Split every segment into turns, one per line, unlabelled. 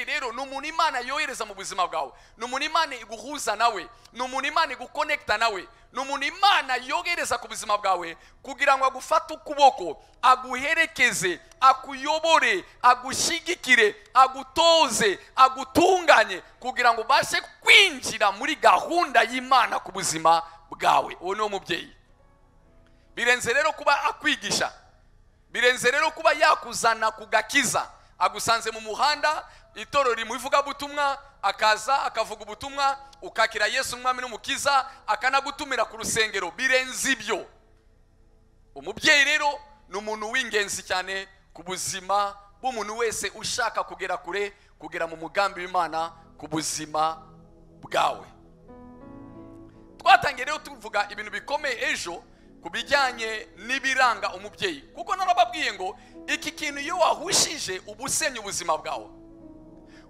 rero ni umuntu imana yohereza mu buzima bwawe ni umuntu imana iguhuza nawe ni umuntu imana igukonekita nawe ni umuntu imana yohereza ku buzima bwawe kugira ngo agufate ukuboko aguherekeze akuyobore agushyigikire agutoze agutunganye kugira ngo ubashe kwinjira muri gahunda y'imana ku buzima bwawe uwo ni wo mubyeyi birenze rero kuba akwigisha birenze rero kuba yakuzana ku gakiza agusanze mu muhanda itorero rimuvugabutumwa akaza akavuga ubutumwa ukakira yesu umwami n'umukiza akanagutumira ku rusengero birenze ibyo umubyeyi rero ni umuntu w'ingenzi cyane ku buzima bw'umuntu wese ushaka kugera kure kugera mu mugambi w'imana ku buzima bwawe twatangiye rero tuvuga ibintu bikomeye ejo ku bijyanye n'ibiranga umubyeyi kuko narababwiye ngo iki kintu iyo wahushije uba usenya ubuzima bwawe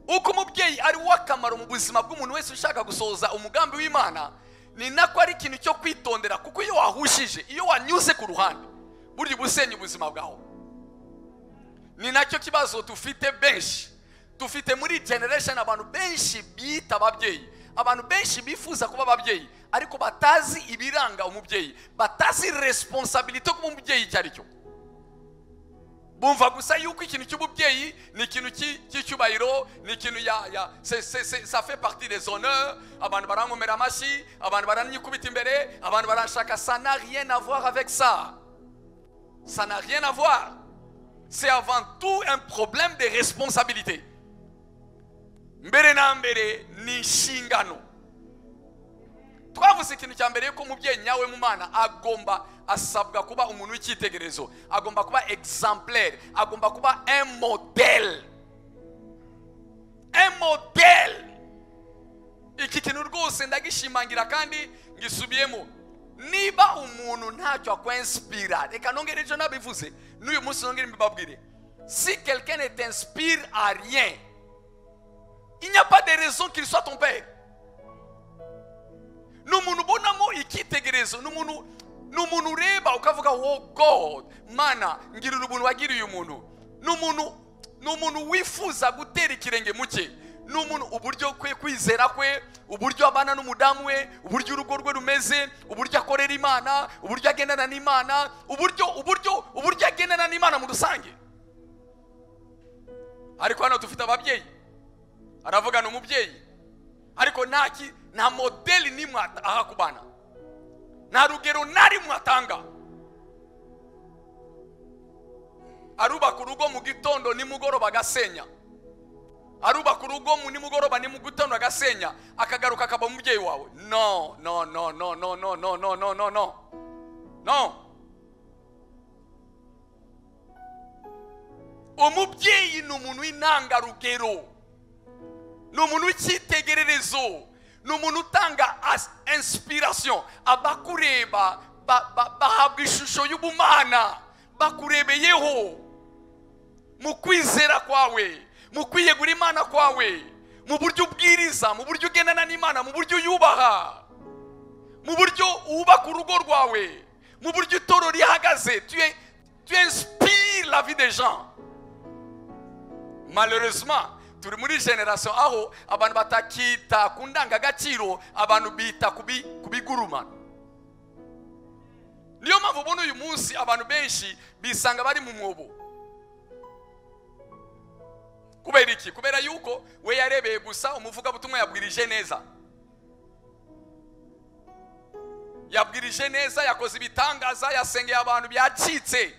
uko umubyeyi ari uw'akamaro mu buzima bw'umuntu wese ushaka gusohoza umugambi w'imana ni nako ari ikintu cyo kwitondera kuko iyo wahushije iyo wanyuze ku ruhande burya uba usenya ubuzima bwawe ni nacyo kibazo dufite benshi dufite muri generation abantu benshi bita ababyeyi abantu benshi bifuza kuba ababyeyi ariko batazi ibiranga umubyeyi batazi resiponsabilite kuba umubyeyi icyo ari cyo bumva gusa yuko ikintu cy'umubyeyi ni ikintu cy'icyubahiro ni ikintu ya ya safe parti des honneurs abantu barankomera amashyi abantu baranyikubita imbere abantu baranshaka ça n'a rien à voir avec ça ça n'a rien à voir c'est avant tout un problème de responsabilité mbere na mbere ni inshingano twavuze ikintu cya mbere yuko umubyeyi nyawe mu mwana agomba asabwa kuba umuntu w'icyitegererezo agomba kuba egisampurere agomba kuba emodeli emodeli iki kintu rwose ndagishimangira kandi ngisubiyemo niba umuntu ntacyo akwensipira reka nongere ejo nabivuze n'uyu munsi nongere mbibabwire si quelqu'un tensipire a rien il n'y a pas de raison qu'il soit ton père ni umuntu ubonamo icyitegererezo ni umuntu ni umuntu ureba ukavuga wo god mana ngirira ubuntu wagiriye umuntu ni umuntu ni umuntu wifuza gutera ikirenge mu cye ni umuntu uburyo kwe kwizera kwe uburyo abana n'umudamu we uburyo urugo rwe rumeze uburyo akorera imana uburyo agendana n'imana uburyo uburyo uburyo agendana n'imana mu rusange ariko hano dufite ababyeyi aravuga ni umubyeyi ariko ntaki nta modeli nimwe aha ku bana nta rugero na rimwe atanga arubaka urugo mu gitondo nimugoroba agasenya arubaka urugo nimugoroba ni mu gitondo agasenya akagaruka akaba umubyeyi wawe no no no no no no no no no no no no umubyeyi ni umuntu w'intangarugero ni umuntu w'icyitegererezo ni umuntu utanga inspiration abakureba bahabwa ishusho y'ubumana bakurebeyeho mu kwizera kwawe mu kwiyegura imana kwawe mu buryo ubwiriza mu buryo ugendana n'imana mu buryo uyubaha mu buryo wubaka urugo rwawe mu buryo itoro rihagaze tu inspire la vie des gens malheureusement turi muri generasiyo aho abantu batakita ku ndangagaciro abantu bita ku bigurumano niyo mpamvu ubona uyu munsi abantu benshi bisanga bari mu mwobo kubera iki kubera yuko we yarebeye gusa umuvugabutumwa yabwirije neza yabwirije neza yakoze ibitangaza yasengeye abantu byacitse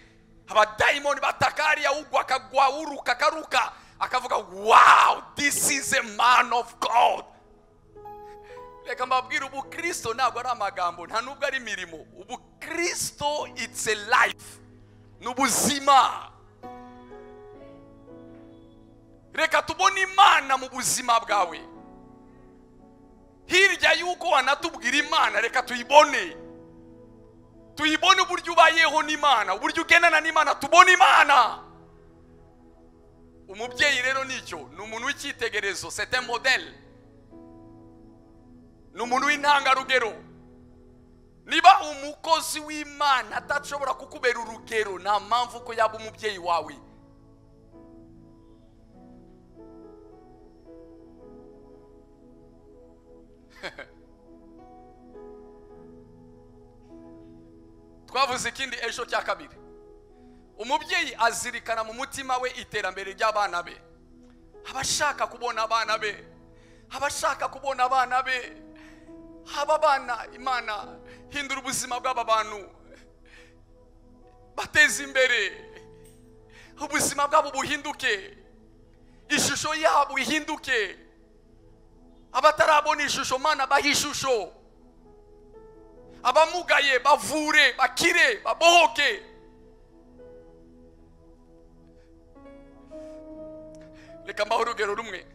abadayimoni batakariya ugwa akagwa uruka akaruka akavuga wow this is a man of god reka mbabwire ubukristo ntabwo ari amagambo nta nubwo ari imirimo ubukristo it's a life ni ubuzima reka tubone imana mu buzima bwawe hirya y'uko wanatubwira imana reka tuyibone tuyibone uburyo ubayeho n'imana uburyo ugendana n'imana tubone imana umubyeyi rero nicyo ni umuntu w'icyitegererezo sete modeli ni umuntu w'intangarugero niba umukozi w'imana adashobora kukubera urugero nta mpamvu ko yaba umubyeyi wawe twavuze ikindi ejo cya kabiri umubyeyi azirikana mu mutima we iterambere ry'abana be aba ashaka kubona abana be aba ashaka kubona abana be aba bana imana hindura ubuzima bw'aba bantu bateze imbere ubuzima bwabo buhinduke ishusho yabo ihinduke abatarabona ishusho mana bahe ishusho abamugaye bavure bakire babohoke reka mbaho urugero rumwe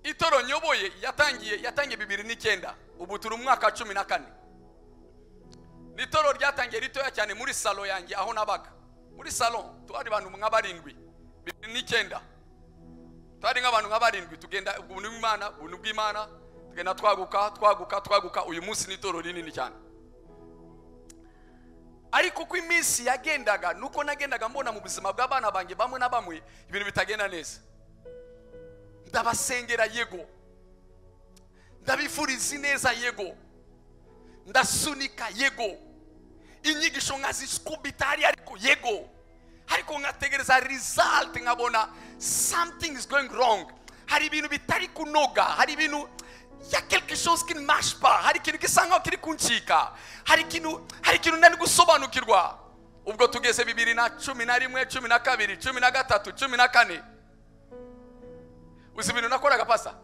itoro nyoboye yatangiye yatangiye bibiri n'icyenda ubu turi umwaka wa cumi na kane ni itoro ryatangiye ritoya cyane muri salo yanjye aho nabaga muri salo twari abantu nka barindwi bibiri n'icyenda twari nk'abantu nka barindwi tugenda ubuntu bw'imana ubuntu bw'imana tugenda twaguka twaguka twaguka uyu munsi ni itoro rinini cyane ariko uko iminsi yagendaga nuko nagendaga mbona mu buzima bw'abana banjye bamwe na bamwe ibintu bitagenda neza ndabasengera yego ndabifuriza ineza yego ndasunika yego inyigisho nkazikubitari ariko yego ariko nkategereza result nkabona something is going wrong hari ibintu bitari kunoga hari ibintu ya quelque chose qui ne marche pas hari ikintu gisa nkaho kiri kuncika hari ikintu hari ikintu ntari gusobanukirwa ubwo tugeze bibiri na cumi na rimwe cumi na kabiri cumi na gatatu cumi na kane uzi ibintu nakoraga pasa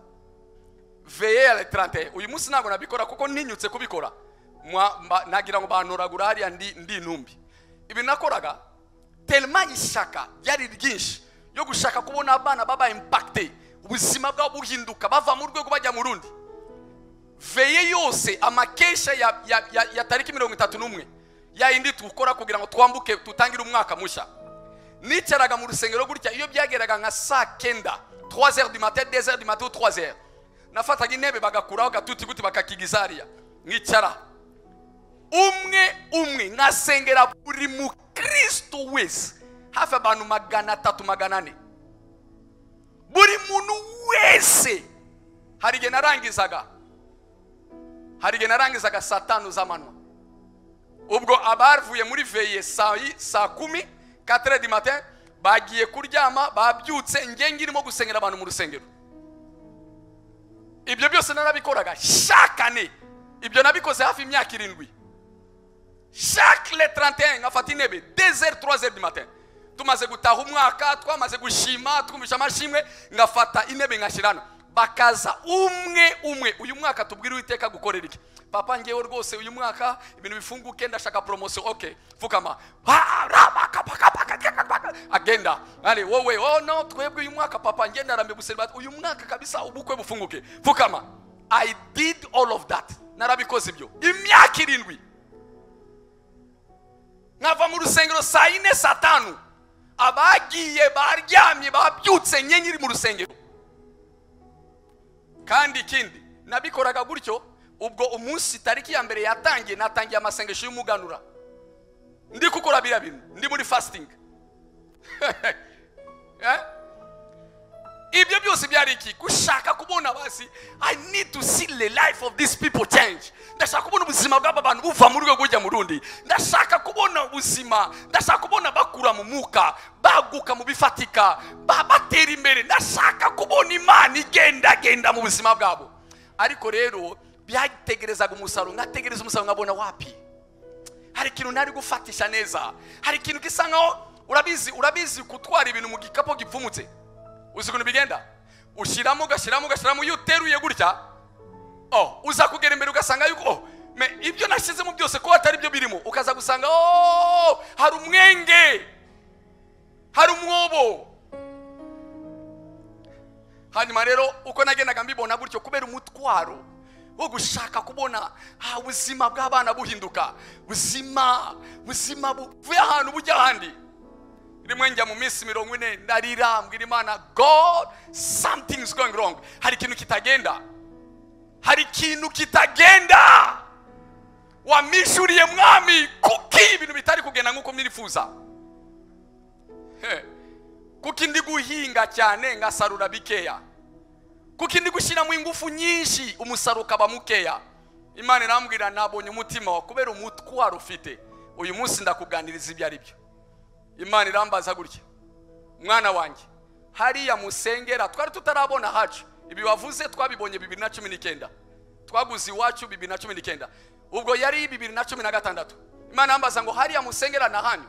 veyere tarante uyu munsi ntabwo nabikora kuko ntinyutse kubikora nagira ngo bantoragura hariya ndi intumbi ibi nakoraga terima ishaka ryari ryinshi yo gushaka kubona abana baba impakite ubuzima bwabo buhinduka bava mu rwego bajya mu rundi veye yose amakesha ya tariki mirongo itatu n'umwe yayindi dukora kugira ngo twambuke tutangire umwaka mushya nicaraga mu rusengero gutya iyo byageraga nka saa kenda twazeru di mate dezeru di mate twazeru nafataga intebe bagakuraho gatuti guti bakakigizariya nkicara umwe umwe nkasengera buri mukristo wese hafi abantu magana atatu magana ane buri muntu wese hari igihe narangizaga hari igihe narangizaga saa tanu z'amanywa ubwo abavuye muri veye saa kumi katere di matin bagiye kuryama babyutse nge ngirimo gusengera abantu mu rusengero ibyo byose narabikoraga shakane ibyo nabikoze hafi imyaka irindwi chaque le 31 nkafata intebe 2h 3h du matin tumaze gutaha umwaka twamaze gushima twumvisha amashimwe ngafata intebe nkashyirana bakaza umwe umwe uyu mwaka tubwire uwiteka gukorera iki papa ngewe rwose uyu mwaka ibintu bifunguke ndashaka poromosiyo oke pfukama agenda ari wowe oh no twebwe uyu mwaka papa ngenda arambe guseriba uyu mwaka kabisa ubukwe bufunguke pfukama i did all of that narabikoze ibyo imyaka irindwi nkava mu rusengero saa yine saa tanu abagiye baryamye babyutse nye nyiri mu rusengero kandi ikindi nabikoraga gutyo ubwo umunsi tariki ya mbere yatangiye natangiye amasengesho y'umuganura ndi gukora biriya bintu ndi muri fasitingi ibyo byose byari iki gushaka kubona basi i need to see the life of these people change ndashaka kubona ubuzima bw'aba bantu buva mu rwego bujya mu rundi ndashaka kubona ubuzima ndashaka kubona bakura mu mwuka baguka mu bifatika batera imbere ndashaka kubona imana igendagenda mu buzima bwabo ariko rero byategerezaga umusaruro nkategereza umusaruro nkabona wapi hari ikintu ntari gufatisha neza hari ikintu gisa nkaho urabizi urabizi gutwara ibintu mu gikapu gipfumutse uzi ukuntu bigenda ushyiramo ugashyiramo ugashyiramo iyo uteruye gutya oh uza kugera imbere ugasanga yuko oh ibyo nashyizemo byose ko atari byo birimo ukaza gusanga oh hari umwenge hari umwobo hanyuma rero uko nagendaga mbibona gutyo kubera umutwaro wo gushaka kubona ubuzima bw'abana buhinduka buzima buzima buvuye ahantu bujya ahandi rimwe njya mu minsi mirongo ine ndarira mbwira imana god something is going wrong hari ikintu kitagenda hari ikintu kitagenda wamishuriye mwami kuki ibintu bitari kugenda nk'uko mwirifuza kuki ndi guhinga cyane ngasarura bikeya kuko indi gushyiramo ingufu nyinshi umusaruro ukaba mukeya imana irambwira nabonye umutima wa kubera umutwaro ufite uyu munsi ndakuganiriza ibyo ari byo imana irambaza gutya mwana wanjye hariya musengera twari tutarabona hacu ibi wavuze twabibonye bibiri na cumi n'icyenda twaguze iwacu bibiri na cumi n'icyenda ubwo yari bibiri na cumi na gatandatu imana yambaza ngo hariya musengera na hano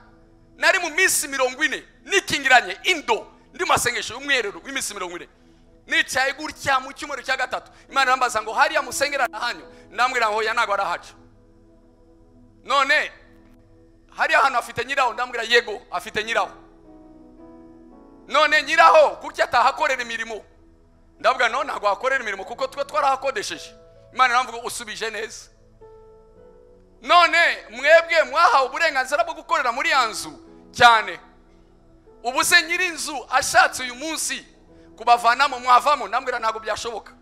nari mu minsi mirongo ine nikingiranye indo ndi mu masengesho y'umwerero w'iminsi mirongo ine nicaye gutya mu cyumweru cya gatatu imana yambaza ngo hariya musengera na hano ndambwira ngo hoya ntabwo ari ahacu none hariya hantu afite nyiraho ndambwira yego afite nyiraho none nyiraho gutya atahakorera imirimo ndavuga none ntabwo hakorera imirimo kuko twe twarahakodesheje imana iramvuga usubije neza none mwebwe mwahawe uburenganzira bwo gukorera muri ya nzu cyane ubu se nyiri inzu ashatse uyu munsi kubavanamo mwavamo ndambwira ntabwo byashoboka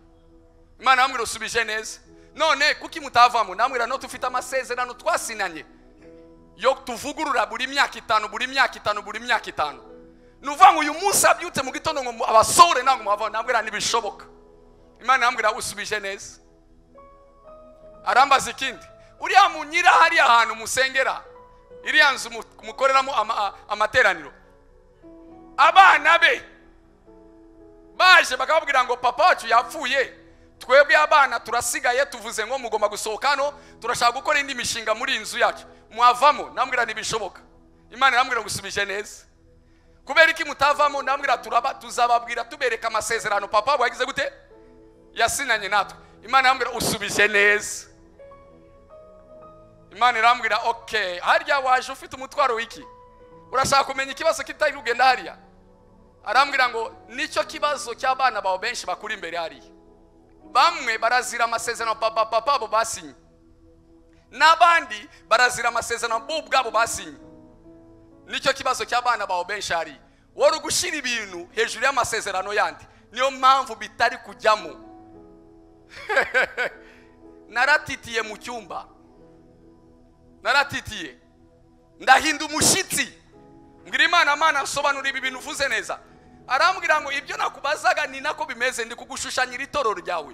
imana yambwira usubije neza none kuki mutavamo ndambwira no tufite amasezerano twasinanye yo tuvugurura buri myaka itanu buri myaka itanu buri myaka itanu nuvuga ngo uyu munsi abyutse mu gitondo ngo abasohore ntabwo mwavamo ndambwira ntibishoboka imana yambwira usubije neza arambaza ikindi uriya munyira hariya hantu musengera iriya nzu mukoreramo ama- amateraniro abana be baje bakababwira ngo papa wacu yapfuye twebwe abana turasigaye tuvuze ngo mugomba gusohoka hano turashaka gukora indi mishinga muri iyi nzu yacu mwavamo ndambwira ntibishoboka imana irambwira gusubije neza kubera iki mutavamo ndambwira turaba tuzababwira tubereka amasezerano papa wagize gute yasinanye natwe imana irambwira usubije neza imana irambwira ok harya waje ufite umutwaro w'iki urashaka kumenya ikibazo kitari kugenda hariya arambwira ngo nicyo kibazo cy'abana bawe benshi bakuri imbere hariya bamwe barazira amasezerano papa papa bo basinye n'abandi barazira amasezerano bo ubwabo basinye nicyo kibazo cy'abana bawe benshi hariya wari ugushyira ibintu hejuru y'amasezerano yandi niyo mpamvu bitari kujyamo naratitiye mu cyumba naratitiye ndahinda umushyitsi mbwira imana mana nsobanura ibi bintu uvuze neza arambwira ngo ibyo nakubazaga ni nako bimeze ndi kugushushanyira itorero ryawe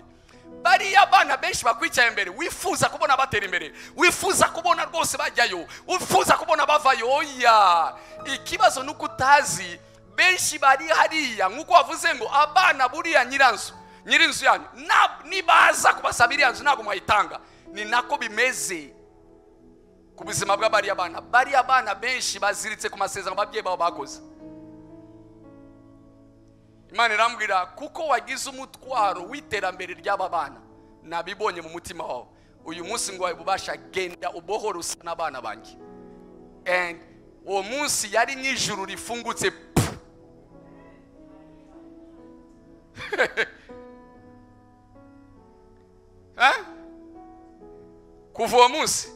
bariya abana benshi bakwicaye imbere wifuza kubona batera imbere wifuza kubona rwose bajyayo wifuza kubona bavayo oya ikibazo ni uko utazi benshi bari hariya nk'uko wavuze ngo abana buriya nyiranzu nyirinzu yanyu na- nibaza kubasaba iriya nzu ntabwo mwayitanga ni nako bimeze ku buzima bw'abariya bana bariya bana benshi baziritse ku masezerano ababyeyi babo bakoze imana irambwira kuko wagize umutwaro w'iterambere ry'aba bana nabibonye mu mutima wawe uyu munsi ngo ubasha genda ubohora usa n'abana banjye and uwo munsi yari nk'ijuru rifungutse pu. Eh? kuva uwo munsi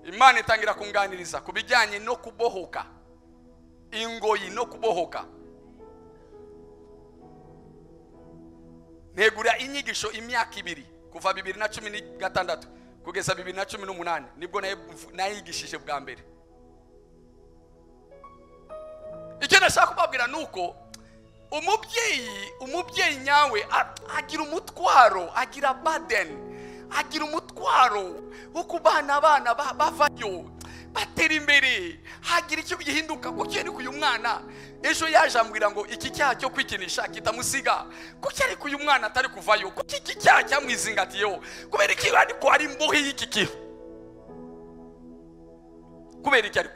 imana itangira kunganiriza ku bijyanye no kubohoka ingoyi no kubohoka negura inyigisho imyaka ibiri kuva bibiri na cumi na gatandatu kugeza bibiri na cumi n'umunani nibwo naye- nayigishije bwa mbere icyo nashaka kubabwira ni uko umubyeyi umubyeyi nyawe a- agira umutwaro agira badeni agira umutwaro wo kubana abana ba- bavayo batera imbere hagira icyo gihinduka kuko ariko uyu mwana ejo yaje ambwira ngo iki cyaha cyo kwikinisha kitamusiga kuki ariko uyu mwana atari kuvayo kuki iki cyaha cyamwizingatiyeho kubera iki ariko hari imbohe y'iki kiru kubera iki ariko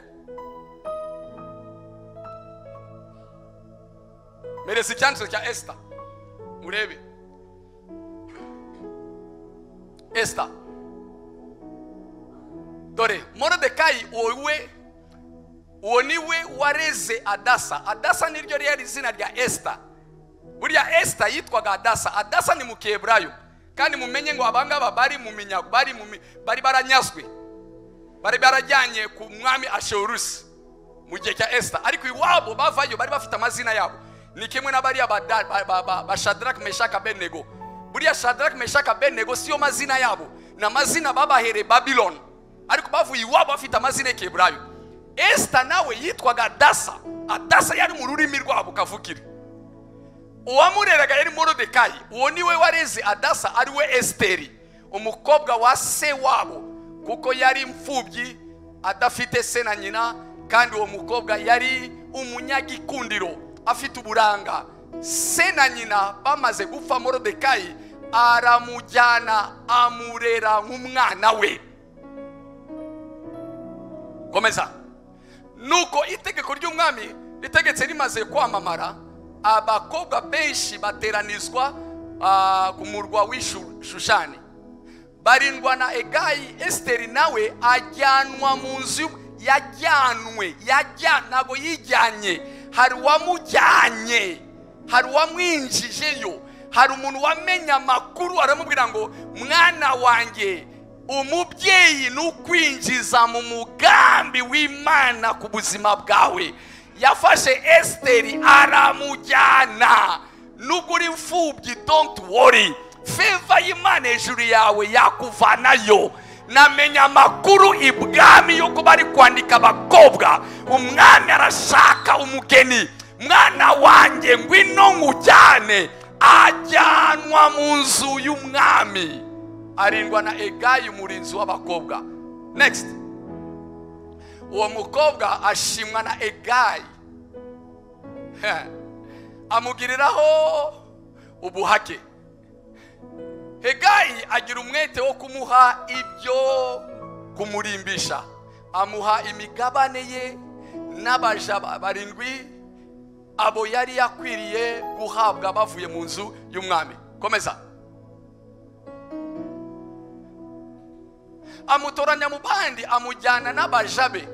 mereza icyanditswe cya esita murebe esita dore morodekayi wowe uwo niwe wareze adasa adasa niryo ryari izina rya esita buriya esita yitwaga adasa adasa ni mu keburayo kandi mumenye ngo abangaba bari mu minyago bari mu mi- bari baranyazwe bari barajyanye ku mwami asherusi mu gihe cya esita ariko iwabo bavayo bari bafite amazina yabo ni kimwe n'abariya ba, da- ba, ba, ba, ba shadraki meshaka benego buriya shadraki meshaka benego siyo mazina yabo ni amazina babahereye babiloni ariko bavuye iwabo bafite amazina y'ikeburayo esita nawe yitwaga adasa adasa yari mu rurimi rwabo kavukire uwamureraga yari morodekayi uwo niwe wareze adasa ari we esiteri umukobwa wa se wabo kuko yari imfubyi adafite se na nyina kandi uwo mukobwa yari umunyagikundiro afite uburanga se na nyina bamaze gupfa morodekayi aramujyana amurera nk'umwana we komeza nuko itegeko ry'umwami ritegetse rimaze kwamamara abakobwa benshi bateranizwa ah, ku murwa w'ishushani barindwa na egayi esiteri nawe ajyanwa mu nzu yajyanwe yajya ntabwo yijyanye hari uwamujyanye hari uwamwinjijeyo hari umuntu wamenye amakuru aramubwira ngo mwana wanjye umubyeyi ni ukwinjiza mu mugambi w'imana ku buzima bwawe yafashe esiteri aramujyana nubwo uri imfubyi don't worry feva y'imana hejuru yawe yakuvanayo namenya amakuru ibwami yo kuba ari kwandika abakobwa umwami arashaka umugeni mwana wanjye ngwino nkujyane ajyanwa mu nzu y'umwami arindwa na egayi umurinzi w'abakobwa next uwo mukobwa ashimwa na egayi amugiriraho ubuhake hegayi agira umwete wo kumuha ibyo kumurimbisha amuha imigabane ye n'abaja ba- barindwi abo yari yakwiriye guhabwa bavuye mu nzu y'umwami komeza amutoranya mu bandi amujyana n'abaja be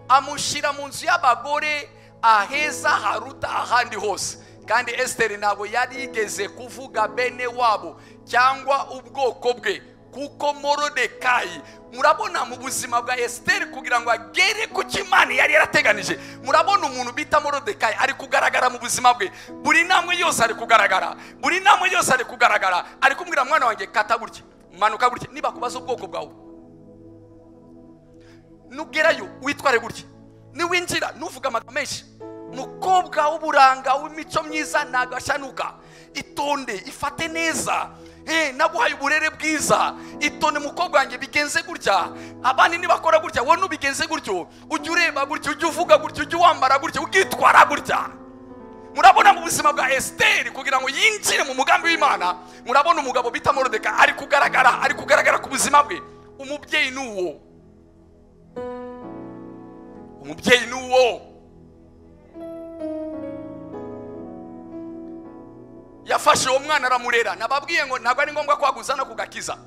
amushyira mu nzu y'abagore aheza haruta ahandi hose kandi esiteri ntabwo yari yigeze kuvuga bene wabo cyangwa ubwoko bwe kuko morodekayi murabona mu buzima bwa esiteri kugira ngo agere ku cyo imana yari yarateganije murabona umuntu bita morodekayi ari kugaragara mu buzima bwe buri ntambwe yose ari kugaragara buri ntambwe yose ari kugaragara ari kumubwira mwana wanjye kata gutya manuka gutya niba kubaza ubwoko bwawe nugerayo witware gutya niwinjira ntuvuge amagambo menshi umukobwa w'uburanga w'imico myiza ni agashanuka itonde ifate neza Eh, naguhaye uburere bwiza itonde mukobwa wanjye bigenze gutya abandi nibakora gutya wowe nubigenze gutyo ujya ureba gutya ujya uvuga gutya ujya wambara gutya ukitwara gutya murabona mu buzima bwa esiteri kugira ngo yinjire mu mugambi w'imana murabona umugabo bita morodeka ari kugaragara ari kugaragara ku buzima bwe umubyeyi ni uwo umubyeyi ni uwo yafashe uwo mwana aramurera nababwiye ngo ntabwo ari ngombwa ko aguzana kugakiza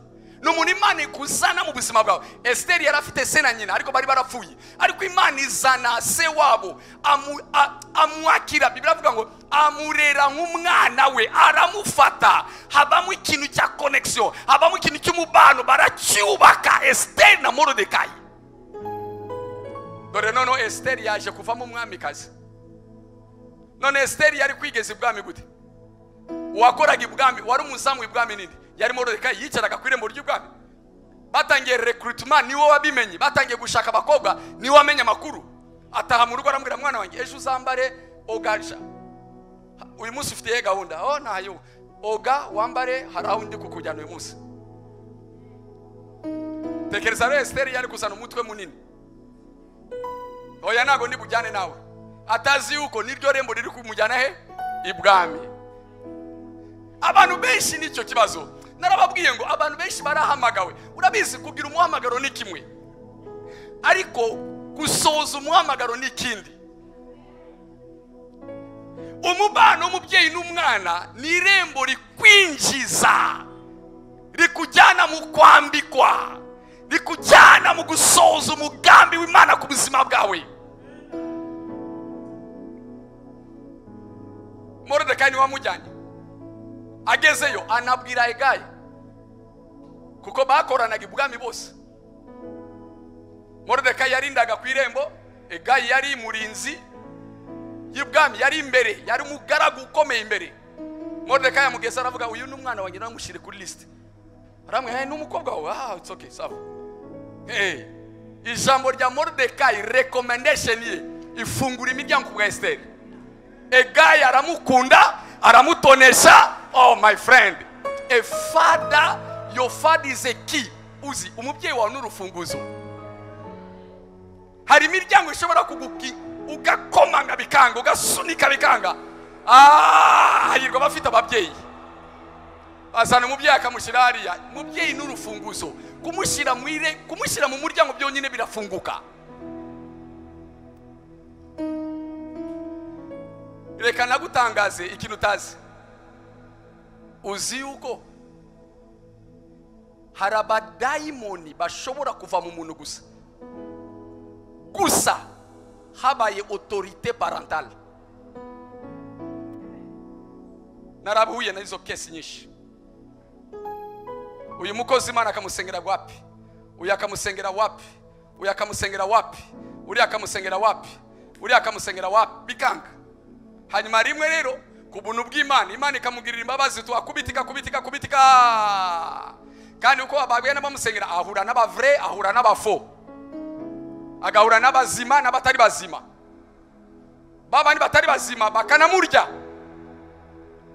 ni umuntu imana ikuzana mu buzima bwawe esiteri yari afite se na nyina ariko bari barapfuye ariko imana izana se wabo amu- a- amwakira bibiri avuga ngo amurera nk'umwana we aramufata habamo ikintu cya konegisiyo habamo ikintu cy'umubano baracyubaka esiteri na morodekayi dore noneho esiteri yaje kuvamo umwamikazi none esiteri yari kwigeza ibwami gute uwakoraga ibwami wari umuzamu w'ibwami nini yari morodekayi yicaraga ku irembo ry'ibwami batangiye rekurutuma niwe wabimenye batangiye gushaka abakobwa niwe wamenye amakuru ataha mu rugo arambwira mwana wanjye ejo uzambare ogaja Ha, uyu munsi ufite iyihe gahunda oh ntayo oga wambare hari aho ndi kukujyana uyu munsi tekereza rero esiteri yari kuzana umutwe munini oya ntabwo ndi bujyane nawe atazi yuko niryo rembo riri kumujyana he ibwami abantu benshi nicyo kibazo narababwiye ngo abantu benshi barahamagawe urabizi kugira umuhamagaro ni kimwe ariko gusohoza umuhamagaro ni ikindi umubano w'umubyeyi n'umwana ni irembo rikwinjiza rikujyana mu kwambikwa rikujyana mu gusohoza umugambi w'imana ku buzima bwawe morodekayi niwe wamujyanye agezeyo anabwira egayi kuko bakoranaga ibwami bose morodekayi yarindaga ku irembo egayi yari murinzi y'ibwami yari imbere yari umugaragu ukomeye imbere morodekayi amugeza aravuga uyu ni umwana wanjye namushyire kuri lisite aramwe ni umukobwa wawe ah it's okay sawa hey. ijambo rya morodekayi recommendation ye ifungura imiryango ku bwa esiteri egayi aramukunda aramutonesha oh my friend a father your father is a key uzi umubyeyi wawe ni urufunguzo hari imiryango ishobora kuguki ugakomanga bikanga ugasunika bikanga Ah, hahirwa abafite ababyeyi azana umubyeyi akamushyira hariya umubyeyi ni urufunguzo kumushyira mu ire kumushyira mu muryango byonyine birafunguka reka nagutangaze ikintu utazi uzi yuko hari abadayimoni bashobora kuva mu muntu gusa gusa habaye otorite parantale narabuhuye na izo kesi nyinshi uyu mukozi imana akamusengera wapi uyu akamusengera wapi uyu akamusengera wapi uriya akamusengera wapi uriya akamusengera wapi bikanga hanyuma rimwe rero ku buntu bw'imana imana ikamugirira imbabazi tuhakubita ikakubita ikakubita ika- kandi uko ababwiye n'abamusengera ahura n'abavure ahura n'abafo agahura n'abazima n'abatari bazima babandi batari bazima bakanamurya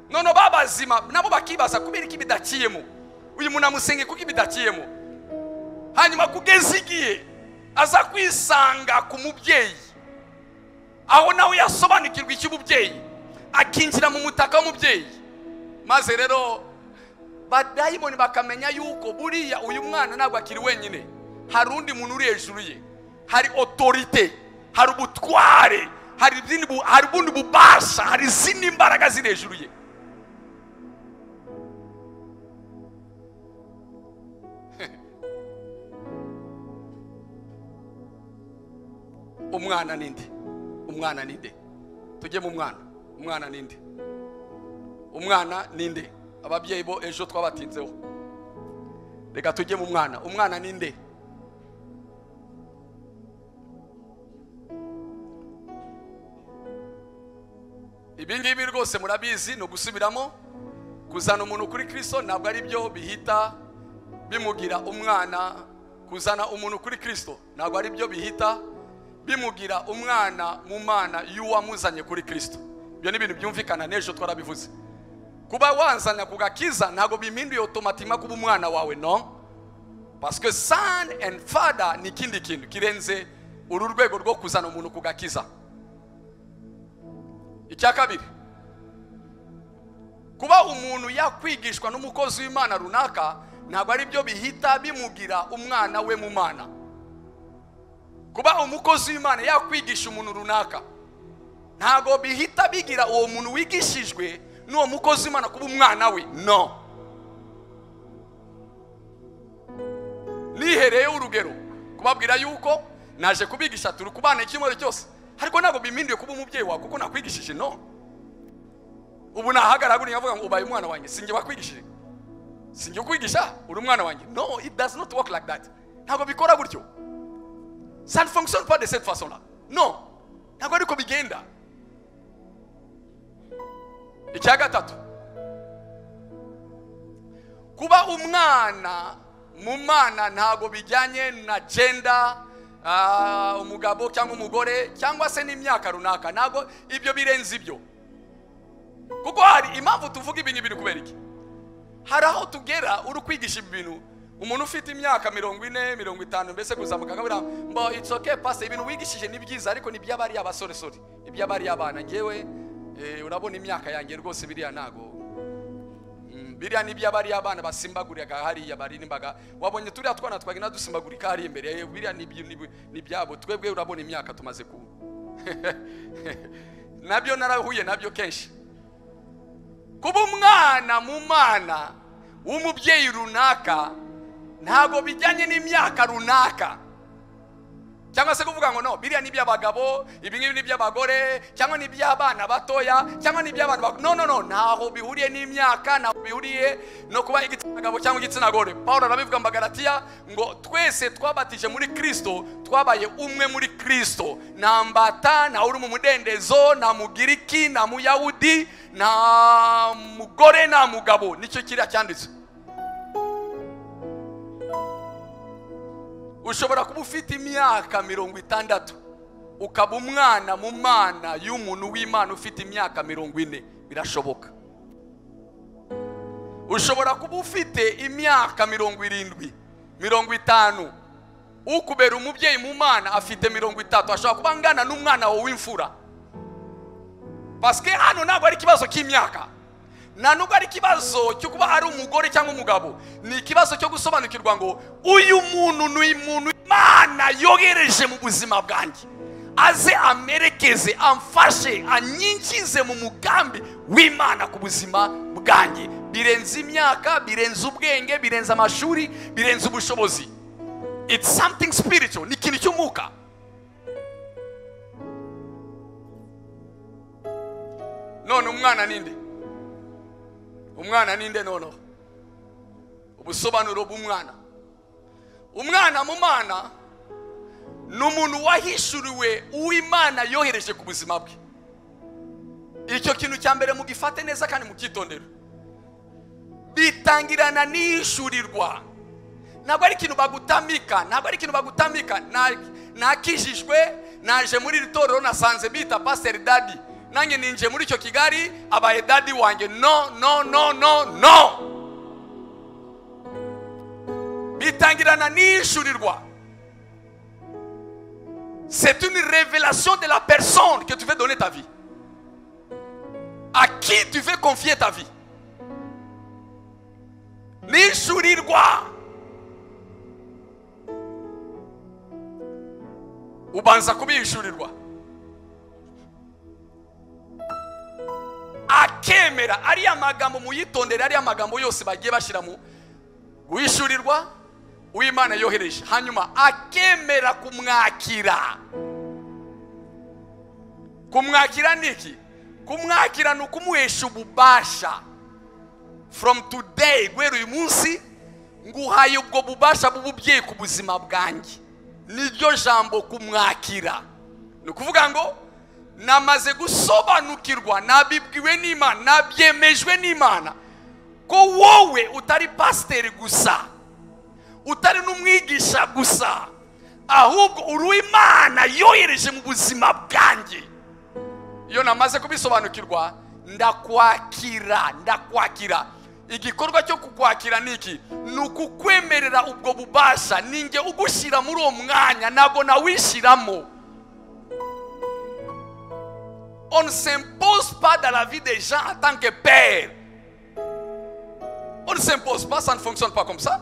noneho babazima nabo bakibaza kubera iki bidakiyemo uyu muntu amusengeye kuko ibidakiyemo hanyuma kugeza igihe aza kwisanga ku mubyeyi aho nawe yasobanukirwa icy'ububyeyi akinjira mu mutaka w'umubyeyi maze rero badayimoni bakamenya yuko buriya uyu mwana ntabwo akiri wenyine hari undi muntu uri hejuru ye hari otorite hari ubutware hari izindi bu- hari ubundi bubasha hari izindi mbaraga ziri hejuru ye umwana ninde umwana ninde tujye mu mwana umwana ninde umwana ninde ababyeyi bo ejo twabatinzeho reka tujye mu mwana umwana ninde ibi ngibi rwose murabizi ni ugusubiramo kuzana umuntu kuri kirisito ntabwo ari byo bihita bimugira umwana kuzana umuntu kuri kirisito ntabwo ari byo bihita bimugira umwana mu mana y'uwamuzanye kuri kirisito ibyo ni ibintu byumvikana n'ejo twarabivuze kuba wanzana ku gakiza ntabwo bimpinduye otomatima kuba umwana wawe no pasike sani endi fada ni ikindi kintu kirenze uru rwego rwo kuzana umuntu ku gakiza icya kabiri kuba umuntu yakwigishwa n'umukozi w'imana runaka ntabwo ari byo bihita bimugira umwana we mu mana kuba umukozi w'imana yakwigisha umuntu runaka ntabwo bihita bigira uwo muntu wigishijwe n'uwo mukozi w'imana kuba umwana we no nihereyeho urugero kubabwira yuko naje kubigisha turi kubana icyumweru cyose ariko ntabwo bimpinduye kuba umubyeyi wawe kuko nakwigishije no ubu nahagarara gutya nkavuga ngo ubaye umwana wanjye sinjye wakwigishije sinjye ukwigisha uri umwana wanjye no it does not work like that ntabwo bikora gutyo ça ne fonctionne pas de cette façon-là. Non. ntabwo ariko bigenda icya gatatu kuba umwana mu mana ntabwo bijyanye na genda ah, umugabo cyangwa umugore cyangwa se n'imyaka runaka ntabwo ibyo birenze ibyo kuko hari impamvu tuvuga ibi ni ibintu kubera iki hari aho tugera uri kwigisha ibi bintu umuntu ufite imyaka mirongo ine mirongo itanu mbese kuzamuka akabura mbo it's okay pastor ibintu wigishije ni byiza ariko ni by'abari abasoresore iby'abari abana ngewe eh, urabona imyaka yanjye rwose biriya ntago Mm, biriya ni iby'abari abana basimbaguriraga hariya barinimbaga wabonye turiya twana twagenda dusimbagurika hariya imbere eh, biriya ni ibyo- ni ibi- ni ibyabo twebwe urabona imyaka tumaze kuba nabyo narahuye nabyo kenshi kuba umwana mu mana w'umubyeyi runaka ntabwo bijyanye n'imyaka runaka cyangwa se kuvuga ngo no biriya ni iby'abagabo ibi ngibi ni iby'abagore cyangwa ni iby'abana batoya cyangwa ni iby'abantu bakuru no no no ntaho bihuriye n'imyaka ntaho bihuriye no kuba igitsina gabo cyangwa igitsina gore paul arabivuga mu bagalatiya ngo twese twabatije muri kristo twabaye umwe muri kristo nta mbata nta uri mu mudendezo nta mugiriki nta muyahudi nta mugore nta mugabo nicyo kiriya cyanditse ushobora kuba ufite imyaka mirongo itandatu ukaba umwana mu mana y'umuntu w'imana ufite imyaka mirongo ine birashoboka ushobora kuba ufite imyaka mirongo irindwi mirongo itanu ukubera umubyeyi mu mwana afite mirongo itatu ashobora kuba angana n'umwana wawe w'imfura basike hano ntabwo ari ikibazo cy'imyaka nta nubwo ari ikibazo cyo kuba ari umugore cyangwa umugabo ni ikibazo cyo gusobanukirwa ngo uyu muntu ni umuntu imana yohereje mu buzima bwanjye aze amerekeze amfashe anyinjize mu mugambi w'imana ku buzima bwanjye birenze imyaka birenze ubwenge birenze amashuri birenze ubushobozi it's something spiritual ni ikintu cy'umwuka none umwana ninde umwana ninde noneho ubusobanuro bw'umwana umwana mu mana ni umuntu wahishuriwe uw'imana yohereje ku buzima bwe icyo kintu cya mbere mugifate neza kandi mubyitondere bitangirana n'iyishyurirwa ntabwo ari ikintu bagutamika ntabwo ari ikintu bagutamika nakijijwe naje muri iri torero nasanze bita pasiteri dadi nanjye ninje muri icyo kigali abaye dadi wanjye no no no no no bitangirana n'iyishyurirwa c'est une révélation de la personne que tu veux donner ta vie. À qui tu veux confier ta vie. nishurirwa ubanza kubihishurirwa akemera ariya magambo muyitondere ariya magambo yose bagiye bashyira mu guhishurirwa uw'imana yohereje hanyuma akemera kumwakira kumwakira ni iki kumwakira ni ukumuhesha ububasha from today guhera uyu munsi nguhaye ubwo bubasha bw'ububyeyi ku buzima bwanjye niryo jambo kumwakira ni ukuvuga ngo namaze gusobanukirwa nabibwiwe n'imana nabyemejwe n'imana ko wowe utari pasiteri gusa utari n'umwigisha gusa ahubwo uri imana yohereje mu buzima bwanjye iyo namaze kubisobanukirwa ndakwakira ndakwakira igikorwa cyo kukwakira ni iki ni ukukwemerera ubwo bubasha ninjye ugushyira muri uwo mwanya ntabwo nawishyiramo on s'impose pas dans la vie des gens en tant que père on s'impose pas ça ne fonctionne pas comme ça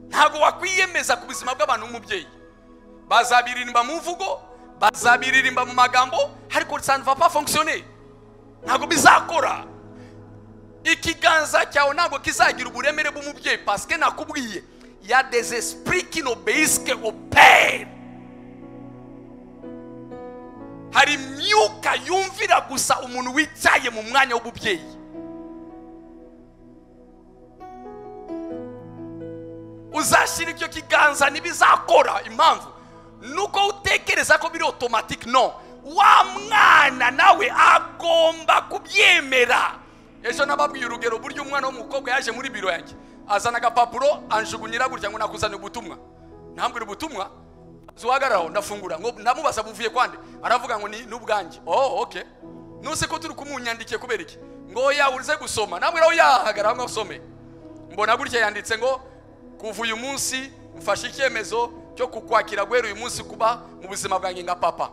ntabwo wakwiyemeza ku buzima bw'abantu nk'umubyeyi bazabiririmba mu mvugo bazabiririmba mu magambo ariko ça ne va pas fonctionner ntabwo bizakora ikiganza cyawe ntabwo kizagira uburemere bw'umubyeyi pasike nakubwiye ya dezesipuri kino beyisike operi hari imyuka yumvira gusa umuntu wicaye mu mwanya w'ububyeyi uzashyira icyo kiganza ntibizakora impamvu nuko utekereza ko biri otomatike no wa mwana nawe agomba kubyemera ejo nababwiye urugero buryo umwana w'umukobwa yaje muri biro yanjye azana agapapuro anjugunyira gutya ngo nakuzanye ubutumwa ntambwira ubutumwa zuhagararaho ndafungura ngo ndamubaza buvuye kwande aravuga ngo ni n'ubwanjye oh okay nuse ko turi kumunyandikiye kubera iki ngo ya uze gusoma namwe raho yahagarara ngo usome mbona gutya yanditse ngo kuva uyu munsi mfashe icyemezo cyo kukwakira guhera uyu munsi kuba mu buzima bwanjye nka papa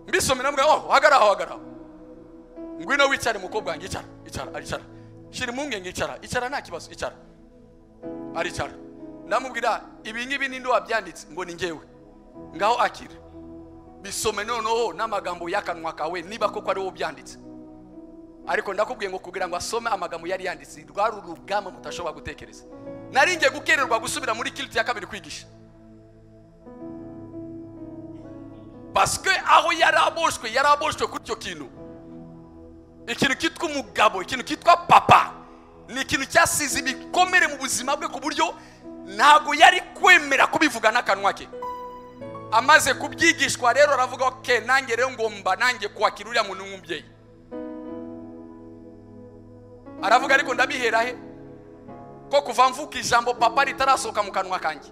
mbisomera mbwa oh hagaraho hagaraho ngwino wicare mukobwa wanjye icara icara aricara shira impungenge icara icara nta kibazo icara aricara ndamubwira ibi ngibi ninde wabyanditse ngo ni ngewe ngaho akira bisome noneho n'amagambo y'akanwa kawe niba koko ari wowe ubyanditse ariko ndakubwiye ngo kugira ngo asome amagambo yari yanditse rwari urugamba mutashobora gutekereza naringiye gukererwa gusubira muri kiriti ya kabiri kwigisha basike aho yaraboshwe yaraboshwe kuri icyo kintu ikintu cyitwa umugabo ikintu cyitwa papa ni ikintu cyasize ibikomere mu buzima bwe ku buryo ntabwo yari kwemera kubivuga n'akanwa ke amaze kubyigishwa rero aravuga oke nanjye rero ngomba nanjye kwakira uriya muntu nk'umubyeyi aravuga ariko ndabihera he ko kuva mvuka ijambo papa ritarasohoka mu kanwa kanjye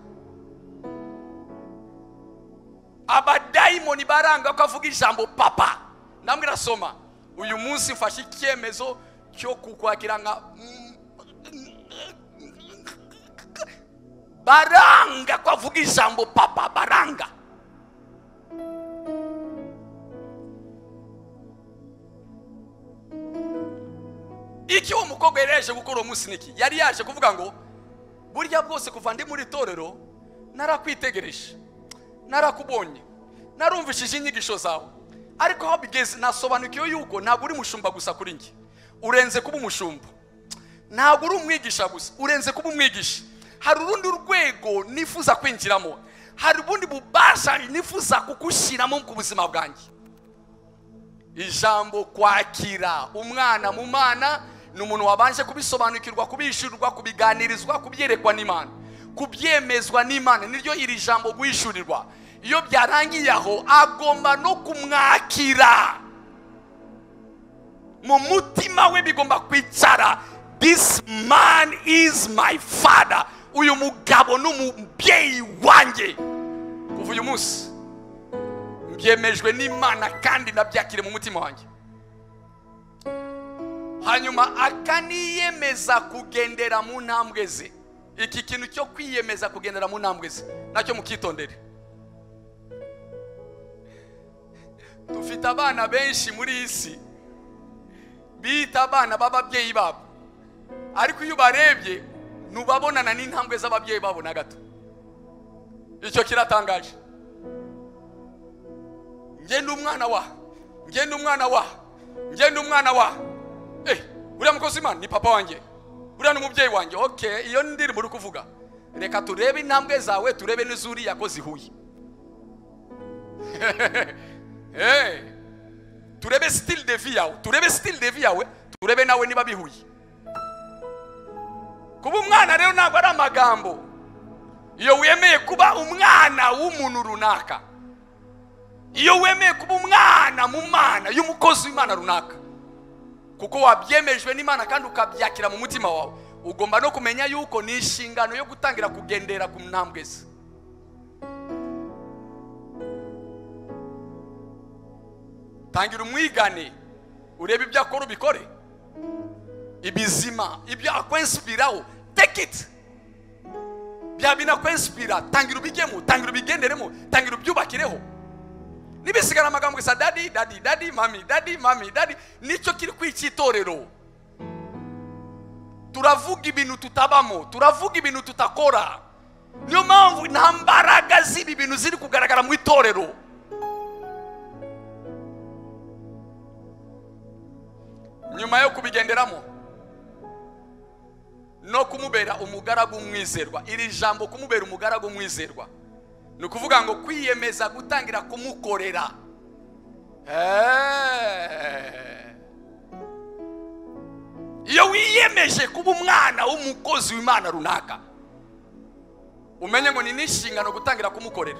abadayimoni baranga ko avuga ijambo papa ndambwira soma uyu munsi mfashe icyemezo cyo kukwakira nka baranga ko avuga ijambo papa baranga iki uwo mukobwa yari yaje gukora uwo munsi niki yari yaje kuvuga ngo burya bwose kuva ndi muri itorero narakwitegereje narakubonye narumvishije inyigisho zawe ariko aho bigeze nasobanukiwe yuko ntabwo uri mushumba gusa kuri njye urenze kuba umushumba ntabwo uri umwigisha gusa urenze kuba umwigisha hari urundi rwego nifuza kwinjiramo hari ubundi bubasha nifuza kugushyiramo ku buzima bwanjye ijambo kwakira umwana mu mana ni umuntu wabanje kubisobanukirwa kubishyurirwa kubiganirizwa kubyerekwa n'imana kubyemezwa n'imana niryo iri jambo guhishurirwa iyo byarangiye aho agomba no kumwakira mu mutima we bigomba kwicara this man is my father uyu mugabo ni umubyeyi wanjye kuva uyu munsi byemejwe n'imana kandi nabyakire mu mutima wanjye hanyuma akaniyemeza kugendera mu ntambwe ze iki kintu cyo kwiyemeza kugendera mu ntambwe ze nacyo mukitondere dufite abana benshi muri iyi si bita abana b'ababyeyi babo ariko iyo ubarebye ntubabonana n'intambwe z'ababyeyi babo na gato icyo kiratangaje ngende umwana wa ngende umwana wa ngende umwana wa eh uriya mukozi imana ni papa wanjye uriya ni umubyeyi wanjye okay iyo ndirimbo uri kuvuga reka turebe intambwe zawe turebe n'izuriya ko zihuye eh turebe style de vie yawe turebe style de vie yawe turebe nawe niba bihuye kuba umwana rero ntabwo ari amagambo iyo wemeye kuba umwana w'umuntu runaka iyo wemeye kuba umwana mu mana y'umukozi w'imana runaka kuko wabyemejwe n'imana kandi ukabyakira mu mutima wawe ugomba no kumenya yuko ni inshingano yo gutangira kugendera ku ntambwe ze tangira umwigane urebe ibyo akora ubikore ibizima ibyo akwensipiraho take it bya binakwensipira tangira ubijyemo tangira ubigenderemo tangira ubyubakireho nibisigara amagambo gusa dadi dadi dadi mami dadi mami dadi nicyo kiri kw'ikitorero turavuga ibintu tutabamo turavuga ibintu tutakora niyo mpamvu nta mbaraga z'ibi bintu ziri kugaragara mu itorero nyuma yo kubigenderamo no kumubera umugaragu mwizerwa iri jambo kumubera umugaragu mwizerwa ni ukuvuga ngo kwiyemeza gutangira kumukorera iyo wiyemeje kuba umwana w'umukozi w'imana runaka umenye ngo ni n'inshingano gutangira kumukorera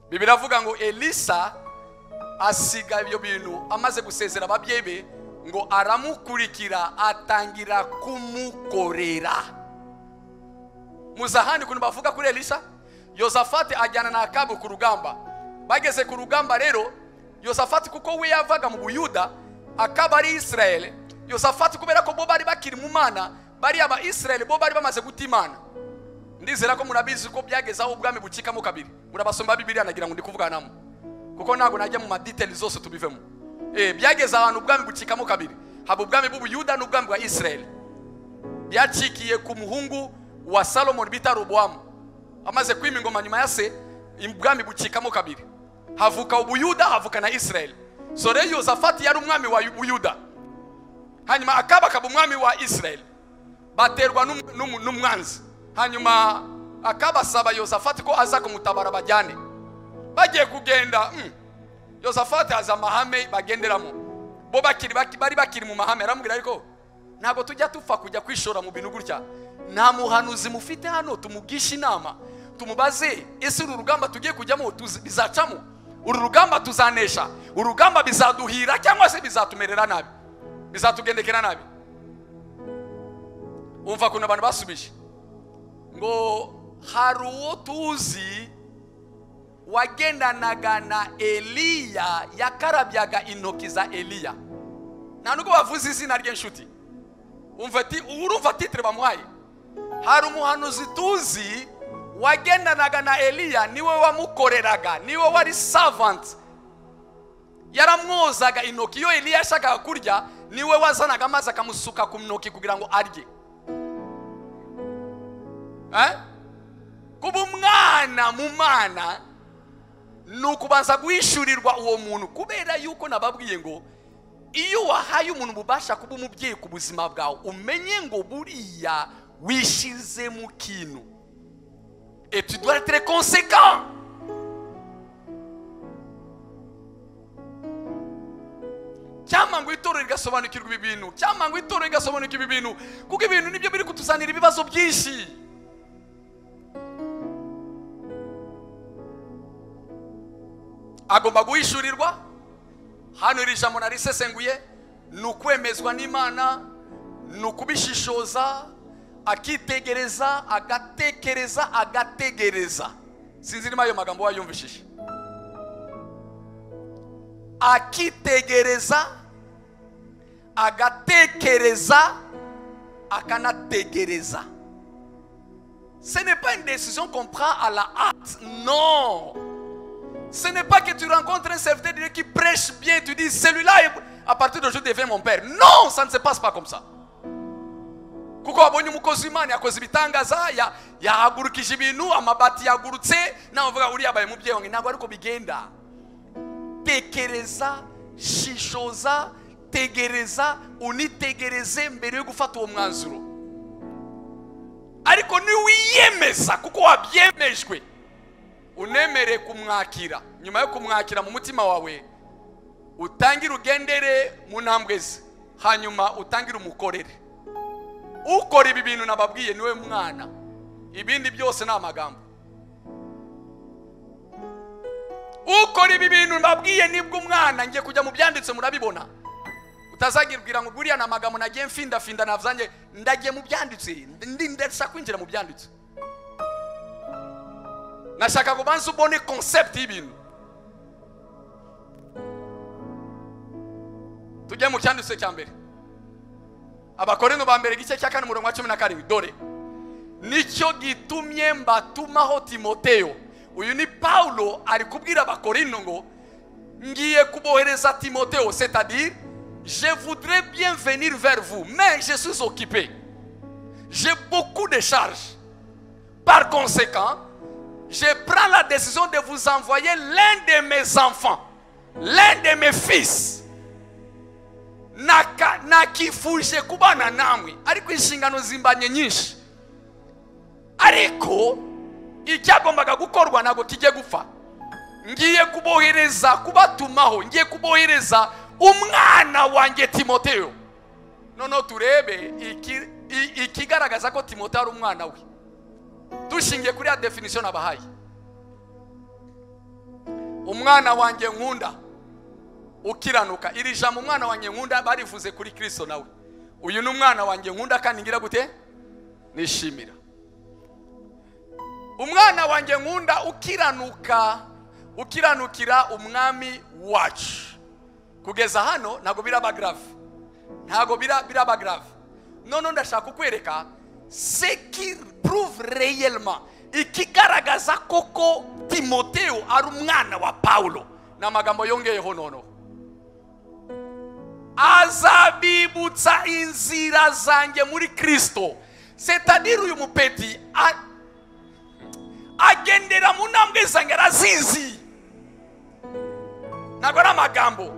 bibiri avuga ngo elisa asiga ibyo bintu amaze gusezera ababyeyi be ngo aramukurikira atangira kumukorera muzi ahandi ukuntu bavuga kuri elisa yozafati ajyana na akabu ku rugamba bageze ku rugamba rero yozafati kuko we yavaga mu buyuda akaba ari isirayeli yozafati kubera ko bo bari bakiri mu mana bariya ba isirayeli bo bari bamaze guta imana ndizera ko murabizi ko byageze aho ubwami bucikamo kabiri murabasoma bibiriya nagira ngo ndi kuvuganamo kuko ntabwo najya mu maditeli zose tubivemo byageze ahantu ubwami bucikamo kabiri haba ubwami bw'ubuyuda n'ubwami bwa isirayeli byacikiye ku muhungu wa salomoni bita rubuwamu amaze kwima ingoma nyuma ya se ubwami bucikamo kabiri havuka ubuyuda havuka na isirayeli so rero yozafati yari umwami wa buyuda hanyuma akaba akaba umwami wa isirayeli baterwa n'umwanzi hanyuma akaba asaba yozafati ko aza kumutabara bajyane bagiye kugenda yozafati azi amahame bagenderamo bo bari bakiri mu mahame aramubwira ariko ntabwo tujya dupfa kujya kwishora mu bintu gutya nta muhanuzi mufite hano tumugisha inama tumubaze ese uru rugamba tugiye kujyamo bizacamo uru rugamba tuzanesha uru rugamba bizaduhira cyangwa se bizatumerera nabi bizatugendekera nabi umva ukuntu abantu basubije ngo hari uwo tuzi wagendanaga na eliya yakarabyaga intoki za eliya nta nubwo bavuze izina ry'inshuti umva ati urumva titire bamuhaye hari umuhanuzi tuzi wagendanaga na eliya niwe wamukoreraga niwe wari savanti yaramwozaga intoki iyo eliya yashakaga kurya niwe wazanaga amazi akamusuka ku ntoki kugira ngo arye Eh? kuba umwana mu mana ni ukubanza guhishurirwa uwo muntu kubera yuko nababwiye ngo iyo wahaye umuntu ububasha kuba umubyeyi ku buzima bwawe umenye ngo buriya wishyize mu kintu et tu dois être conséquent cyangwa ngo itorero rigasobanukirwa ibi bintu cyangwa ngo itorero rigasobanukirwa ibi bintu kuko ibintu nibyo biri kutuzanira ibibazo byinshi agomba guhishurirwa hano iri jambo narisesenguye ni ukwemezwa n'imana ni ukubishishoza akitegereza agatekereza agategereza sinzi niba ayo magambo wayumvishije akitegereza agatekereza akanategereza ce n'est pas une décision qu'on prend à la hâte non Ce n'est pas que tu rencontres un serviteur de Dieu qui prêche bien, tu dis celui-là, à partir d'aujourd'hui, devient mon père. Non, ça ne se passe pas comme ça. kuko wabonye umukozi w'imana yakoze ibitangaza yahagurukije ibintu amabati yagurutse nawe uvuga uriya abaye mubyeyi wanjye ntabwo ariko bigenda tekereza shishoza tegereza unitegereze mbere yo gufata uwo mwanzuro ariko niwiyemeza kuko wabyemejwe unemere kumwakira nyuma yo kumwakira mu mutima wawe utangire ugendere mu ntambwe ze hanyuma utangire umukorere ukora ibi bintu nababwiye niwe mwana ibindi byose ni amagambo ukora ibi bintu nababwiye nibwo umwana ngiye kujya mu byanditse murabibona utazagirwira ngo buriya ni amagambo nagiye mfindafinda navuzange ndagiye mu byanditse ndashaka kwinjira mu byanditse nashaka kubanza ubone concept y'ibintu tujye mu cyanditse cya mbere abakorinto ba mbere igice cya kane umurongo wa cumi na karindwi dore nicyo gitumye mbatumaho timoteyo uyu ni paulo ari kubwira abakorinto ngo ngiye kubohereza timoteyo c'est-à-dire je voudrais bien venir vers vous mais je suis occupé j'ai beaucoup de charges par conséquent je prends la décision de vous envoyer l'un de mes enfants, l'un de mes fils. Naka, nakifuje kubana namwe ariko inshingano zimbanye nyinshi ariko icyagombaga gukorwa ntabwo kijye gupfa ngiye kubohereza kubatumaho ngiye kubohereza umwana wanjye timoteyo noneho turebe ikigaragaza ko timoteyo ari umwana we dushingiye kuri ya definisiyo nabahaye umwana wanjye nkunda ukiranuka iri jambo umwana wanjye nkunda barivuze kuri kirisito nawe uyu ni umwana wanjye nkunda kandi ngira gute nishimira umwana wanjye nkunda ukiranuka ukiranukira umwami wacu kugeza hano ntabwo biraba garave ntabwo biraba garave noneho ndashaka kukwereka seki pruve reyelma ikigaragaza koko timoteyo ari umwana wa pawulo ni amagambo yongeyeho noneho azabibutsa inzira zanjye muri kirisito setadire uyu mupeti agendera mu ntambwe zanjye arazizi ntabwo ari amagambo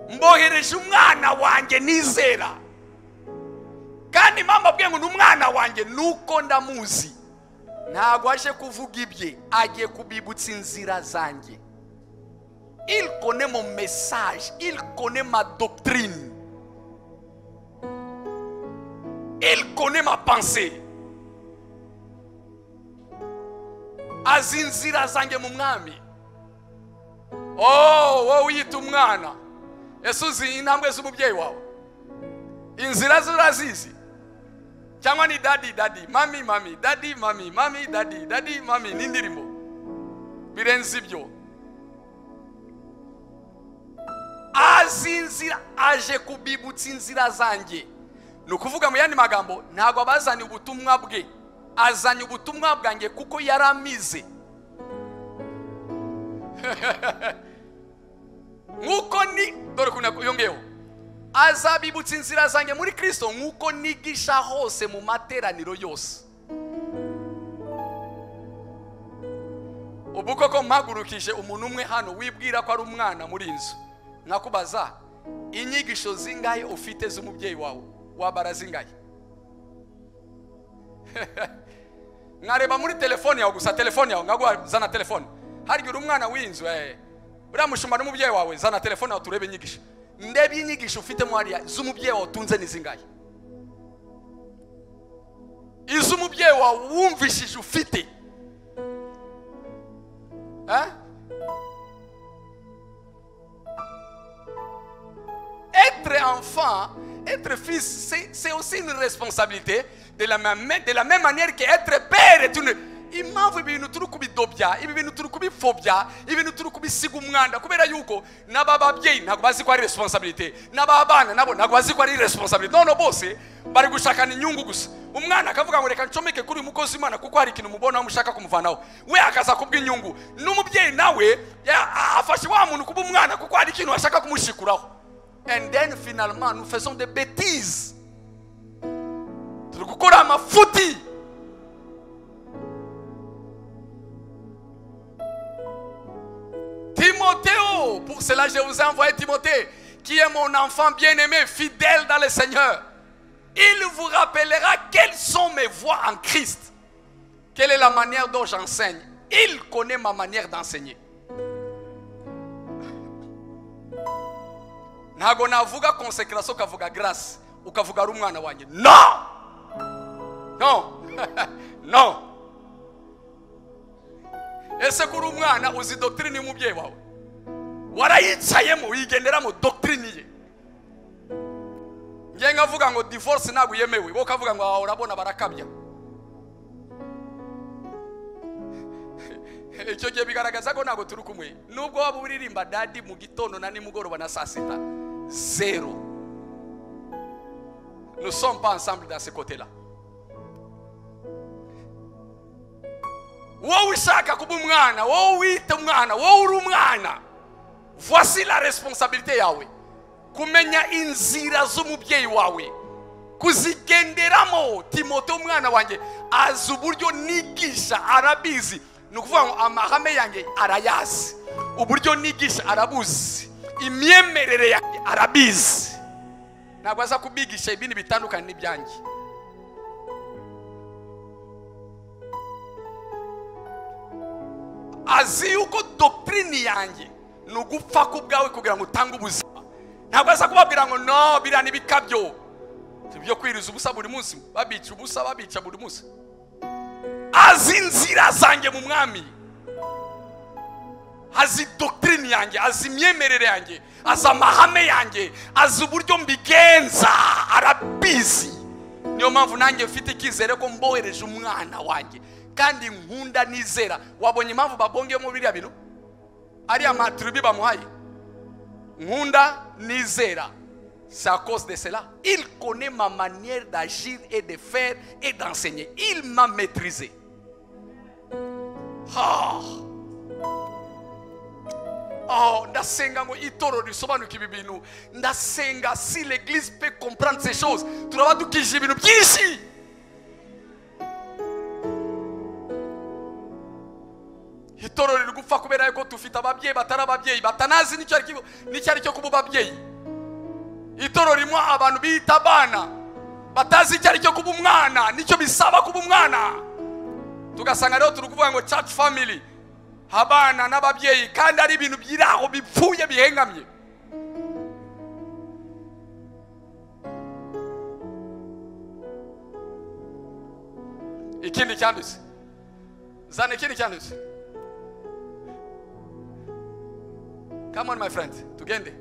mbohereje umwana wanjye nizera kandi mpamvu abwiye ngo ni umwana wanjye nuko ndamuzi ntabwo aje kuvuga ibye agiye kubibutsa inzira zanjye irikone mu mesaje irikone ma dogitirine irikone ma panse azi inzira zanjye mu mwami wowe wiyita umwana ese uzi intambwe z'umubyeyi wawe inzira z'urazizi cyangwa ni dadi dadi mami mami dadi mami mami dadi dadi mami n'indirimbo birenze ibyo azi inzira aje kubibutsa inzira zanjye ni ukuvuga mu yandi magambo ntabwo abazanye ubutumwa bwe azanye ubutumwa bwanjye kuko yari amize nk'uko ni dore ukuntu yongeyeho azabibutsa inzira zanjye muri kirisito nk'uko nigisha hose mu materaniro yose ubu koko mpagurukije umuntu umwe hano wibwira ko ari umwana muri iyi nzu nkakubaza inyigisho zingahe ufite z'umubyeyi wawe wabara zingahe nkareba muri telefone yawe gusa telefone yawe nkaguha zana telefone harya uri umwana w'inzu eh. uriya mushumba n'umubyeyi wawe zana telefone yawe turebe inyigisho ndebe inyigisho ufitemo hariya z'umubyeyi wawe utunze ni zingahe iz'umubyeyi wawe wumvishije ufite eh? être enfant, être fils, c'est aussi une responsabilité. De la même, de la même manière qu'être père est une. impamvu ibintu turi kubidobya ibi bintu turi kubipfobya ibintu turi kubisiga umwanda kubera yuko n'aba babyeyi ntabwo bazi ko ari responsabilité n'aba bana nabo ntabwo bazi ko ari responsabilité none bose bari gushakana inyungu gusa umwana akavuga ngo reka ncomeke kuri uyu mukozi w'imana kuko hari ikintu mubona mushaka kumuvanaho we akaza kubw'inyungu n'umubyeyi nawe ya- afashe wa muntu kuba umwana kuko hari ikintu ashaka kumushikuraho and then finalement nous faisons des bêtises turi gukora amafuti Timothée, pour cela je vous ai envoyé Timothée, qui est mon enfant bien-aimé, fidèle dans le Seigneur. Il vous rappellera quelles sont mes voies en Christ, quelle est la manière dont j'enseigne. Il connaît ma manière d'enseigner. ntabwo navuga konsekarasiyo ukavuga garasi ukavuga ari umwana wanjye no no no ese ko uri umwana uzi dogitirine y'umubyeyi wawe warayicayemo wigenderamo dogitirine ye ngiye nkavuga ngo divorce ntabwo yemewe wowe ukavuga ngo aha urabona barakabya icyo gihe bigaragaza ko ntabwo turi kumwe nubwo waba uririmba dadi mu gitondo na nimugoroba na saa sita zero nous sommes pas ensemble dans ce côté là wowe ushaka kuba umwana wowe wita umwana wowe uri umwana voici la responsabilité yawe kumenya inzira z'umubyeyi wawe kuzigenderamo timote umwana wanjye azi uburyo nigisha arabizi ni ukuvuga ngo amahame yanjye arayazi uburyo nigisha arabuzi imyemerere yanjye arabizi ntabwo aza kubigisha ibindi bitandukanye n'ibyanjye azi yuko dogitirine yanjye ni ugupfa ku bwawe kugira ngo utange ubuzima ntabwo aza kubabwira ngo no biriya ni bikabyo byo kwiriza ubusa buri munsi babica ubusa babica buri munsi azi inzira zanjye mu mwami azi dogitirine yanjye azi imyemerere yanjye azi amahame yanjye azi uburyo mbigenza arabizi niyo mpamvu nanjye mfite icyizere ko mbohereje umwana wanjye kandi nkunda nizera wabonye impamvu babongeyemo biriya bintu ariya matiribi bamuhaye nkunda nizera C'est à cause de cela. Il connaît ma manière d'agir et de faire et d'enseigner. Il m'a maîtrisé. Ah. Oh, ndasenga ngo itorero risobanuke ibi bintu ndasenga si l'église peut comprendre ces choses turaba dukije ibintu byinshi itorero riri gupfa kubera yuko dufite ababyeyi batari ababyeyi batanazi n'icyo ari cyo- n'icyo ari cyo kuba ababyeyi itorero ririmo abantu biyita abana batazi icyo ari cyo kuba umwana nicyo bisaba kuba umwana tugasanga rero turi kuvuga ngo church family abana n'ababyeyi kandi ari ibintu biri aho bipfuye bihengamye ikindi cyanditse zana ikindi cyanditse come on my friend tugende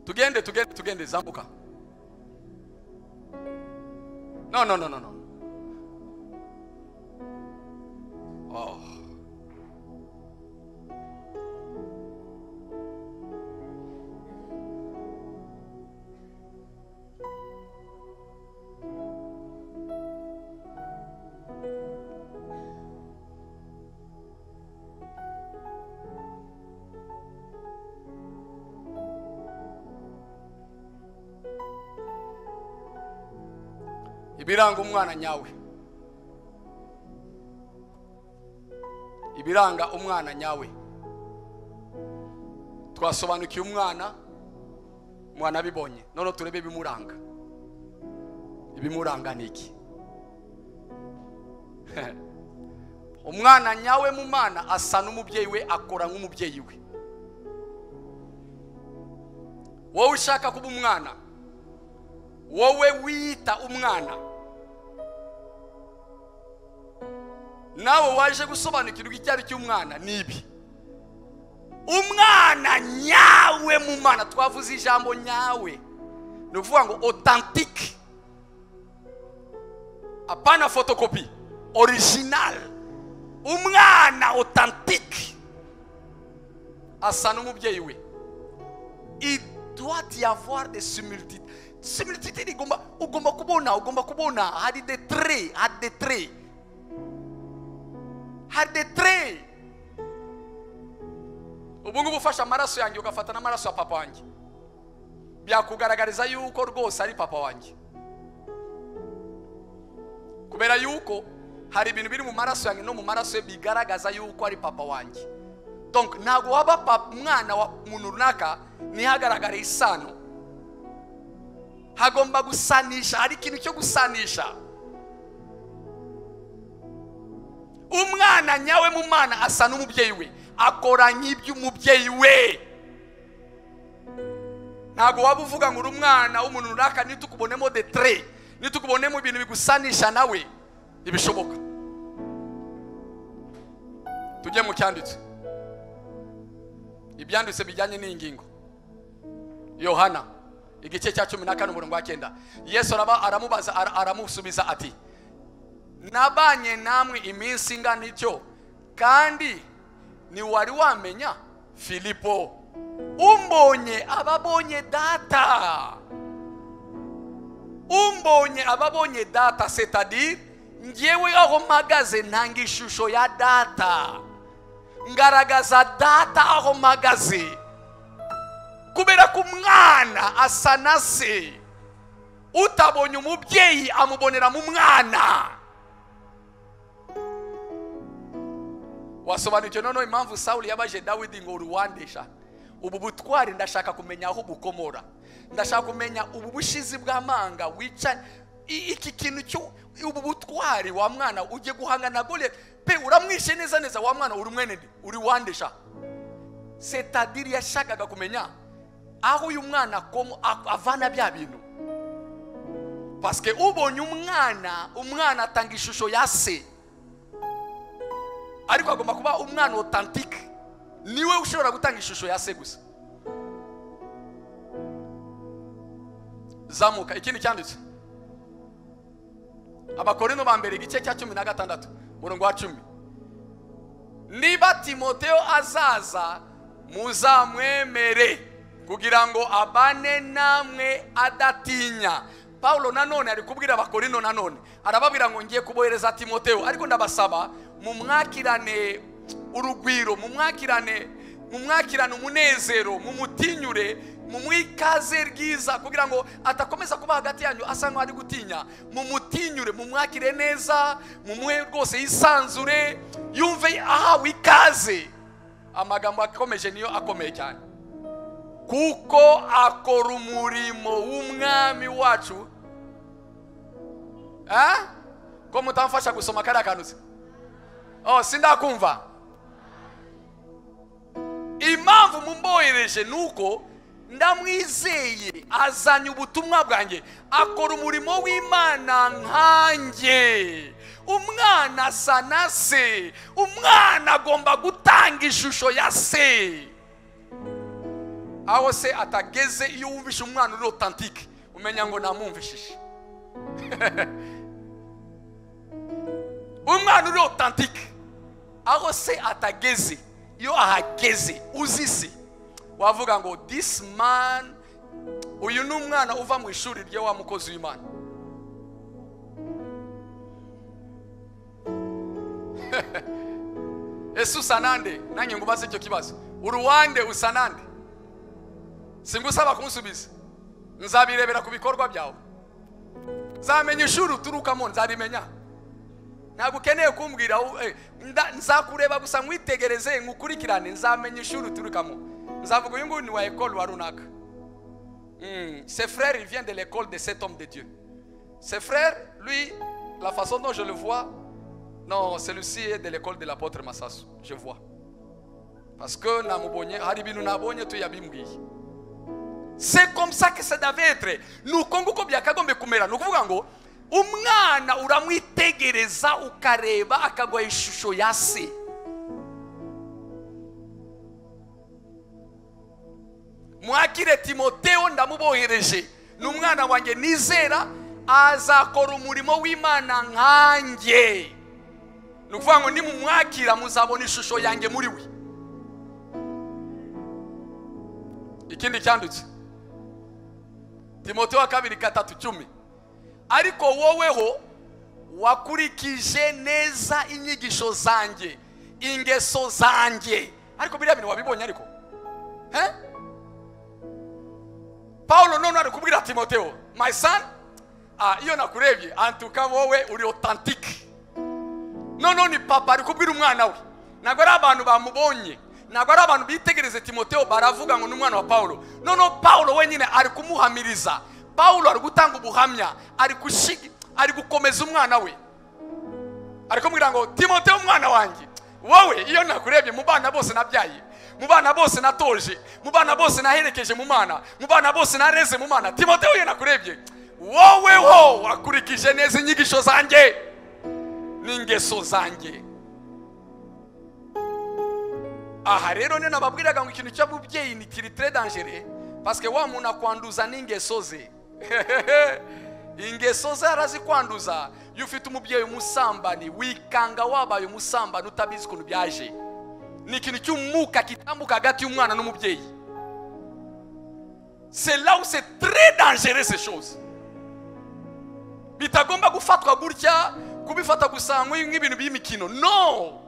tugende tugende tugende zambuka no no no no no oh. ibiranga umwana nyawe ibiranga umwana nyawe twasobanukiye umwana umwana abibonye none turebe ibimuranga ibimuranga ni iki umwana nyawe mu mana asa n'umubyeyi we akora nk'umubyeyi we wowe ushaka kuba umwana wowe wiyita umwana nawe waje gusobanukirwa icyo ari cy'umwana ni ibi umwana nyawe mu mana twavuze ijambo nyawe ni ukuvuga ngo otantike apana fotokopi orijinali umwana otantike asa n'umubyeyi we il doit y avoir des similitudes similitude igomba ugomba kubona ugomba kubona hari de tre hari de tre hari de tre ubu ngubu ufashe amaraso yanjye ugafata n'amaraso ya papa wanjye byakugaragariza yuko rwose ari papa wanjye kubera yuko hari ibintu biri mu maraso yanjye no mu maraso ye bigaragaza yuko ari papa wanjye donc ntabwo waba papa umwana wa muntu runaka ntihagaragare isano hagomba gusanisha hari ikintu cyo gusanisha umwana nyawe mu mwana asa n'umubyeyi we akora nk'iby'umubyeyi we ntabwo waba uvuga ngo uri umwana w'umuntu runaka nitukubonemo de tre nitukubonemo ibintu bigusanisha nawe ntibishoboka tujye mu cyanditse ibyanditse bijyanye n'ingingo yohana igice cya cumi na kane umurongo wa cyenda yesu araba aramubaza ara- aramusubiza ati nabanye namwe iminsi ingana ityo kandi ntiwari wamenya filipo umbonye ababonye data umbonye ababonye data setadire ngewe aho mpagaze ntanga ishusho ya data ngaragaza data aho mpagaze kubera ko umwana asa na se utabonye umubyeyi amubonera mu mwana wasobanukiwe noneho impamvu sawuli yabaje dawidi ngo uruwandisha ubu butwari ndashaka kumenya aho bukomora ndashaka kumenya ubu bushizi bw'amanga wica i- iki kintu cyo ubu butwari wa mwana ugiye guhanga na gole pe uramwishe neza neza wa mwana uri mwene nde? uri wandisha setadiri yashakaga kumenya aho uyu mwana akomo- a- avana bya bintu pasike ubonye umwana umwana atanga ishusho ya se ariko agomba kuba umwana otantike niwe ushobora gutanga ishusho ya se gusa zamuka ikindi cyanditse abakorino ba mbere igice cya cumi na gatandatu umurongo wa cumi niba timoteyo azaza muzamwemere kugira ngo abane namwe adatinya pawulo nanone ari kubwira abakorino nanone arababwira ngo ngiye kubohereza timoteyo ariko ndabasaba mumwakirane urugwiro mumwakirane mumwakirane umunezero mumutinyure mumwikaze ryiza kugira ngo atakomeza kuba hagati yanyu asa nk'aho ari gutinya mumutinyure mumwakire neza mumuhe rwose yisanzure yumve ahawe ikaze amagambo akomeje niyo akomeye cyane kuko akora umurimo w'umwami wacu Eh? ko mutamfasha gusoma kariya kantu se oh sindakumva impamvu mumbohereje ni uko ndamwizeye azanye ubutumwa bwanjye akora umurimo w'imana nkanjye umwana asa na se umwana agomba gutanga ishusho ya se aho se atageze iyo wumvishe umwana uri otantike umenya ngo namwumvishije umwana uri otantike aho se atageze iyo ahageze uzi se wavuga ngo disi mani uyu ni umwana uva mu ishuri rya wa mukozi w'imana ese usa nande nanjye ngo ubaze icyo kibazo uruwande usa nande singusaba kunsubiza nzabirebera ku bikorwa byawe nzamenya ishuri uturukamo nzabimenya ntabwo ukeneye kumbwira eh, nda- nzakureba gusa nkwitegereze nkukurikirane nzamenya ishuri uturukamo nzavuga uyu nguyu ni wa ekolu wa runaka Hmm, ses frères, il vient de l'école de cet homme de Dieu. Ses frères, lui, la façon dont je le vois, non, celui-ci est de l'école de l'apôtre Massasu. Je vois. Parce que namubonye, haribinu nabonye tu yabimbwiye. C'est comme ça que ça devait être. Nuko nguko byakagombe kumera. Nukuvuga ngo umwana uramwitegereza ukareba akagwa ishusho ya se. mwakire timoteo ndamubohereje ni umwana wanjye nizera azakora umurimo w'imana nkanjye ni ukuvuga ngo nimumwakira muzabona ishusho yanjye muri we ikindi cyandutse timoteo wa kabiri gatatu cumi ariko woweho wakurikije neza inyigisho zanjye ingeso zanjye ariko biriya bintu wabibonye ariko he paulo none ari kubwira timoteo my son ah, iyo nakurebye antuka wowe uri otantike noneho ni papa ari kubwira umwana we ntabwo ari abantu bamubonye ntabwo ari abantu bitegereze timoteo baravuga ngo ni umwana wa paulo noneho paulo wenyine ari kumuhamiriza paulo ari gutanga ubuhamya ari gushigi ari gukomeza umwana we ari kumubwira ngo timoteo umwana wanjye wowe iyo nakurebye mu bana bose nabyaye mu bana bose natoje mu bana bose naherekeje mu mana mu bana bose nareze mu mana timoteo iyo nakurebye wowe ho wakurikije neza inyigisho zanjye n'ingeso zanjye aha rero niyo nababwiraga ngo ikintu cy'abubyeyi ni kiritire dangere pasike wa muntu akwanduza n'ingeso ze ingeso ze arazikwanduza iyo ufite umubyeyi umusambani wikanga wabaye umusambani utabizi ukuntu byaje ni ikintu cy'umwuka kitambuka hagati y'umwana n'umubyeyi c'est là où c'est très dangereux ces choses bitagomba gufatwa gutya kubifata gusa nk'uyu- nk'ibintu by'imikino no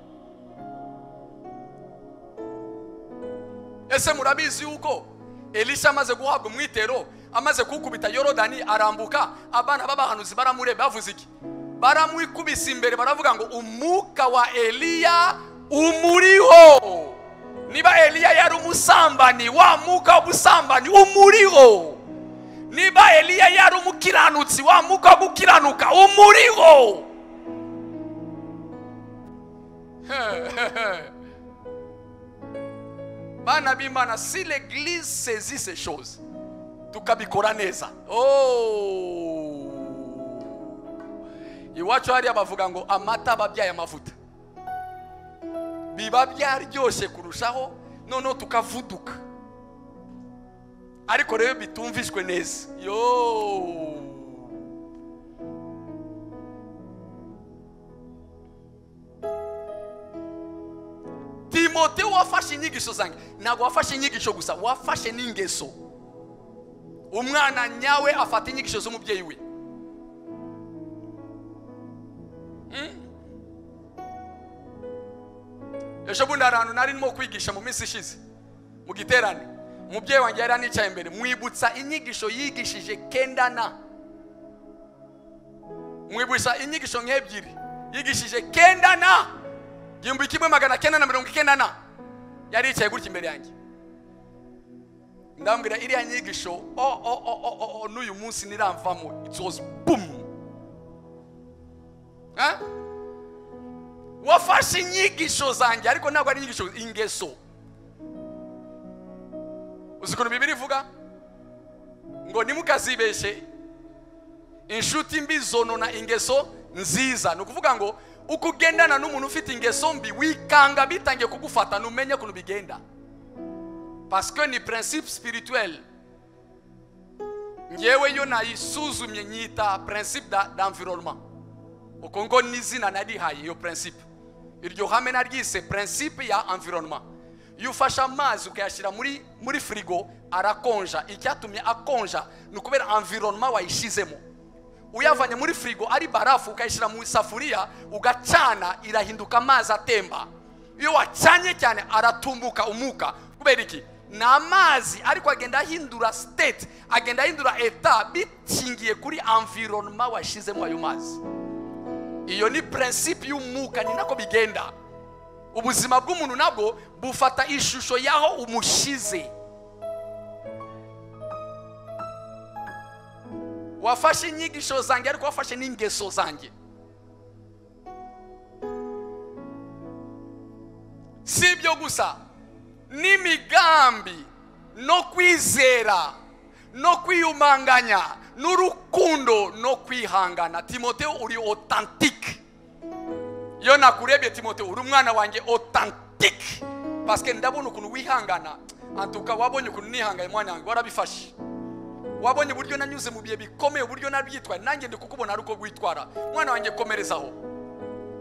ese murabizi yuko elisha amaze guhabwa umwitero amaze kuwukubita yorodani arambuka abana b'abahanuzi baramureba bavuze iki baramwikubise imbere baravuga ngo umwuka wa eliya umuriho niba eliya yari umusambani wa mwuka w'ubusambanyi umuriho niba eliya yari umukiranutsi wa mwuka wo gukiranuka umuriho bana b'imana si l'église saisit ces choses tukabikora neza Oh. iwacu hariya bavuga ngo amata ababyaye amavuta biba byaryoshye kurushaho noneho tukavuduka ariko rero bitumvishwe neza yo timote wafashe inyigisho zanjye ntabwo wafashe inyigisho gusa wafashe n'ingeso umwana nyawe afata inyigisho z'umubyeyi we Mm. ejo bundi hari ahantu nari ndimo kwigisha mu minsi ishize mu giterane umubyeyi wanjye yari anicaye imbere mwibutsa inyigisho yigishije kendana mwibutsa inyigisho nk'ebyiri yigishije kendana igihumbi kimwe magana kenda na mirongo ikenda na yari yicaye gutya imbere yanjye ndambwira iriya nyigisho o o o o o o n'uyu munsi niramvamo it was boom Eh? wafashe inyigisho zanjye ariko ntabwo ari inyigisho ingeso uzi ukuntu bibiri ivuga ngo nimukazibeshe inshuti mbi zonona ingeso nziza ni ukuvuga ngo uko ugendana n'umuntu ufite ingeso mbi wikanga bitangiye kugufata ntumenye ukuntu bigenda parce que ni principe spirituel ngewe yo nayisuzumye nyita principe da- d'environnement uko ngo n'izina narihaye iyo principe iryo hame naryise principe ya environnement iyo ufashe amazi ukayashyira muri muri firigo arakonja icyatumye akonja ni ukubera environnement wayishyizemo uyavanye muri firigo ari barafu ukayishyira mu isafuriya ugacana irahinduka amazi atemba iyo wacanye cyane aratumbuka umuka kubera iki ni amazi ariko agenda ahindura state agenda ahindura eta bikingiye kuri environnement washyizemo ayo mazi iyo ni principe y'umwuka ni nako bigenda ubuzima bw'umuntu nabwo bufata ishusho y'aho umushyize wafashe inyigisho zanjye ariko wafashe n'ingeso zanjye si ibyo gusa n'imigambi no kwizera no kwiyumanganya n'urukundo no kwihangana timoteo uri otantike iyo nakurebye timoteo uri umwana wanjye otantike pasike ndabona ukuntu wihangana antuka wabonye ukuntu nihangaye mwana wanjye warabifashe wabonye uburyo nanyuze mu bihe bikomeye uburyo nabyitwaye nanjye ndi kukubona ari uko witwara mwana wanjye komerezaho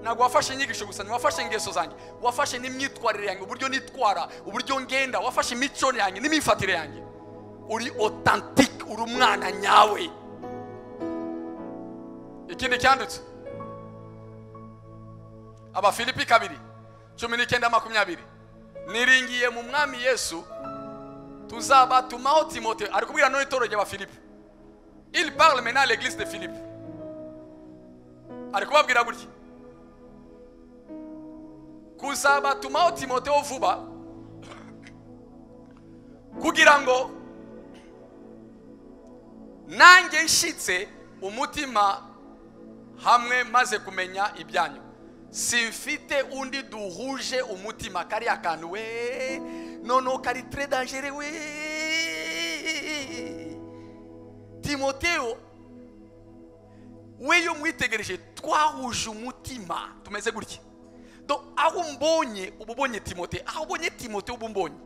ntabwo wafashe inyigisho gusa ntiwafashe ingeso zanjye wafashe n'imyitwarire yanjye uburyo nitwara uburyo ngenda wafashe imico yanjye n'imyifatire yanjye uri otantike uri umwana nyawe ikindi cyanditse abafilipi kabiri cumi n'icyenda makumyabiri niringiye mu mwami yesu tuzabatumaho timote ari kubwira none itoro ry'abafilipi il parle maintenant à l'église de philippe ari kubabwira gutya kuzabatumaho timoteyo vuba kugira ngo nanjye nshitse umutima hamwe maze kumenya ibyanyu simfite undi duhuje umutima kariya kantu we noneho kari tre dangere we timoteyo we yo mwitegereje twahuje umutima tumeze gutya Do, aho umbonye uba ubonye timote aho ubonye timote uba umbonye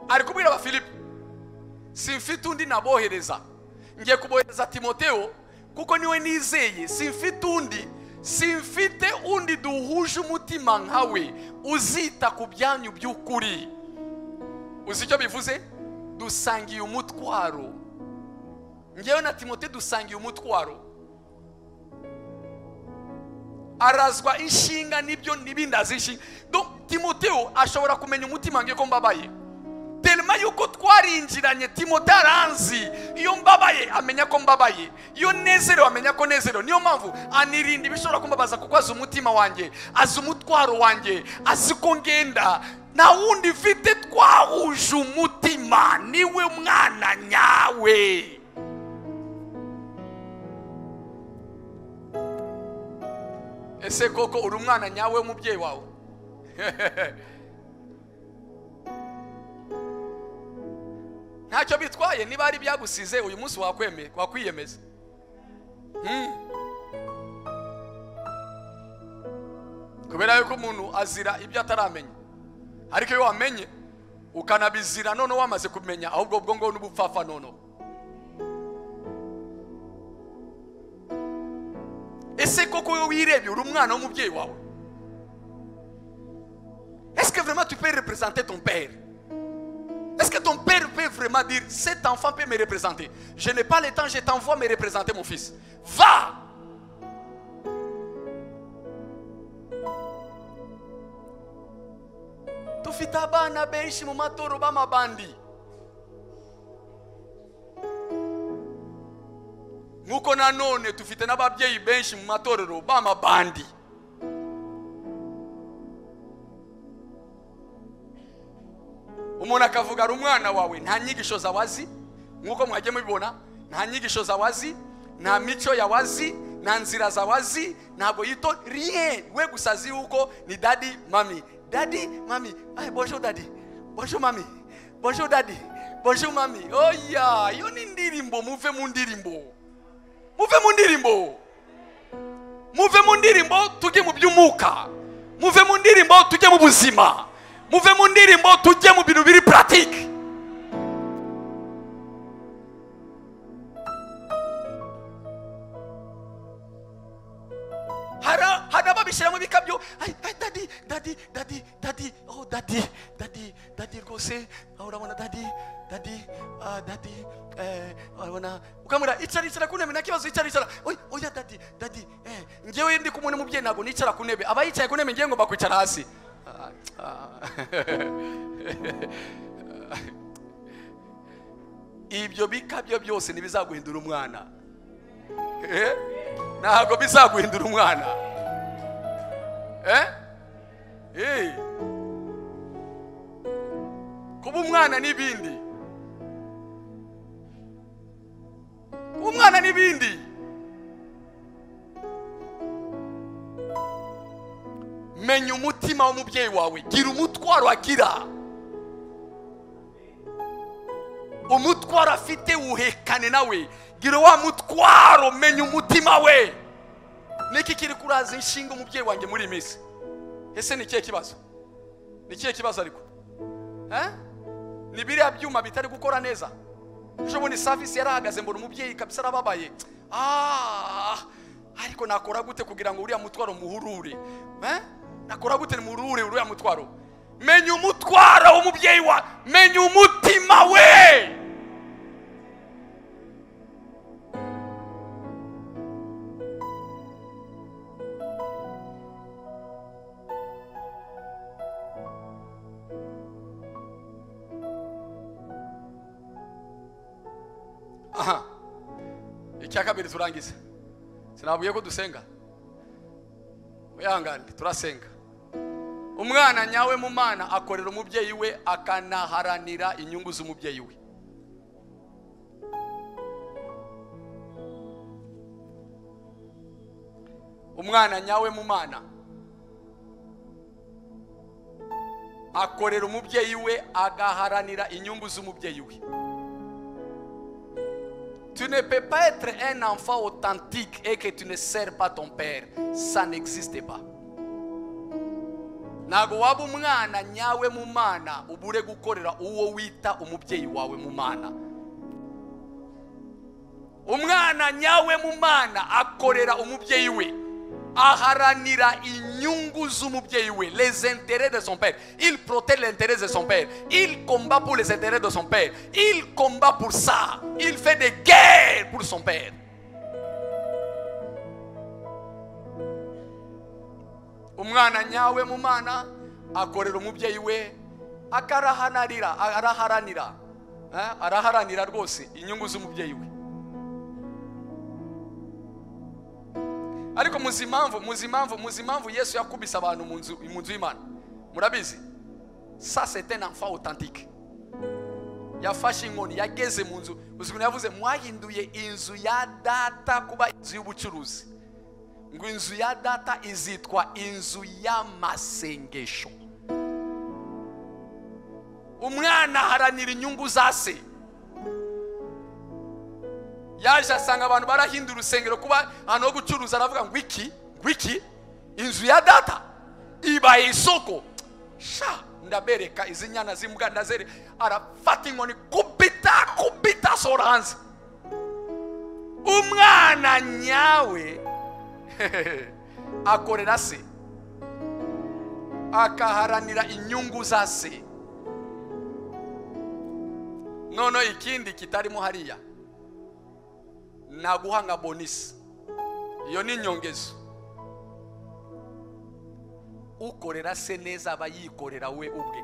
ari kubwira abafilipi simfite undi nabohereza ngiye kubohereza timoteyo kuko niwe nizeye simfite undi simfite undi duhuje umutima nkawe uzita ku byanyu by'ukuri uzi icyo bivuze dusangiye umutwaro ngewe na timote dusangiye umutwaro arazwa inshinga n'ibyo n'ibindi azi inshinga Do, timoteyo ashobora kumenya umutima ngiye ko mbabaye telema yuko twarinjiranye timote aranzi iyo mbabaye amenya ko mbabaye iyo nezerewe amenya ko nezerewe niyo mpamvu anirinda ibishobora kumbabaza kuko azi umutima wanjye azi umutwaro wanjye azi ko ngenda nta wundi mfite twahuje umutima niwe mwana nyawe ese koko uri umwana nyawe w'umubyeyi wawe ntacyo bitwaye niba ari ibyagusize uyu munsi wakweme- wakwiyemeza Hmm. kubera yuko umuntu azira ibyo ataramenya ariko iyo wamenye ukanabizira noneho wamaze kumenya ahubwo ubwo ngo n'ubupfafa noneho ese koko wowe wirebye uri umwana w'umubyeyi wawe est-ce que vraiment tu peux représenter ton père Est-ce que ton père peut vraiment dire, cet enfant peut me représenter Je n'ai pas le temps, je t'envoie me représenter mon fils. Va tufite abana benshi mu matoro b'amabandi nk'uko nanone tufite n'ababyeyi benshi mu matorero b'amabandi umuntu akavuga ari umwana wawe nta nyigisho zawazi nk'uko mwajya mubibona nta nyigisho zawazi nta mico yawazi nta nzira zawazi ntabwo yito rien we gusa azi yuko ni dadi mami dadi mami ay bonjour dadi bonjour mami bonjour dadi bonjour mami oya iyo ni indirimbo muve mu ndirimbo muve mu ndirimbo muve mu ndirimbo tujye mu by'umwuka muve mu ndirimbo tujye mu buzima muve mu ndirimbo tujye mu bintu biri puratike hari hari ababishyira mu bikabyo ay, ay, dadi dadi dadi dadi oh dadi dadi dadi rwose ah, urabona dadi dadi ah, dadi eh, urabona ukamubwira icara icara ku ntebe nta kibazo icara icara oya oya dadi dadi eh, ngewe ndi kumwe n'umubyeyi ntabwo nicara ku ntebe aba yicaye ku ntebe ngewe ngomba kwicara hasi Ah, ah. ibyo bikabyo byose ntibizaguhindura umwana Eh? ntabwo bizaguhindura umwana Eh? Eh. kuba umwana n'ibindi kuba umwana n'ibindi menya umutima w'umubyeyi wawe gira umutwaro agira umutwaro afite wuhekane nawe gira wa mutwaro menya umutima we niki kiri kuraza inshinga umubyeyi wanjye muri iyi minsi ese ni ikihe kibazo ni ikihe kibazo ariko Eh? ni biriya byuma bitari gukora neza ejo ni savisi yarahagaze mbona umubyeyi kabisa arababaye ah ariko nakora gute kugira ngo uriya mutwaro muhurure Eh? nakora gute muhurure uriya mutwaro menya umutwaro w'umubyeyi wa menya umutima we aha icya kabiri turangiza sinabwiye ko dusenga wihangane turasenga umwana nyawe mu mana akorera umubyeyi we akanaharanira inyungu z'umubyeyi we umwana nyawe mu mana akorera umubyeyi we agaharanira inyungu z'umubyeyi we Tu ne peux pas être un enfant authentique et que tu ne sers pas ton père. Ça n'existe pas. ntabwo waba umwana nyawe mu mana ubure gukorera uwo wita umubyeyi wawe mu mana umwana nyawe mu mana akorera umubyeyi we aharanira inyungu z'umubyeyi we les intérêts de son père il protège l'intérêt de son père il combat pour les intérêts de son père il combat pour ça il fait des guerres pour son père umwana nyawe mu mana akorera umubyeyi we akarahanarira araharanira Eh, araharanira rwose inyungu z'umubyeyi we ariko muzi impamvu muzi impamvu muzi impamvu yesu yakubise abantu mu nzu mu nzu y'imana murabizi sa c'est un enfant authentique yafashe inkoni yageze mu nzu uzi ukuntu yavuze mwahinduye inzu ya data kuba inzu y'ubucuruzi ngo inzu ya data izitwa inzu y'amasengesho umwana aharanira inyungu za se yaje asanga abantu barahindura urusengero kuba ahantu ho gucuruza aravuga ngo iki ngo iki inzu ya data ibaye isoko sha ndabereka izi nyana z'imbwa ndazere arafata inkoni kubita kubita asohora hanze umwana nyawe akorera se akaharanira inyungu za se noneho ikindi kitarimo hariya naguha nka bonisi iyo ni inyongezo ukorera se neza aba yikorera we ubwe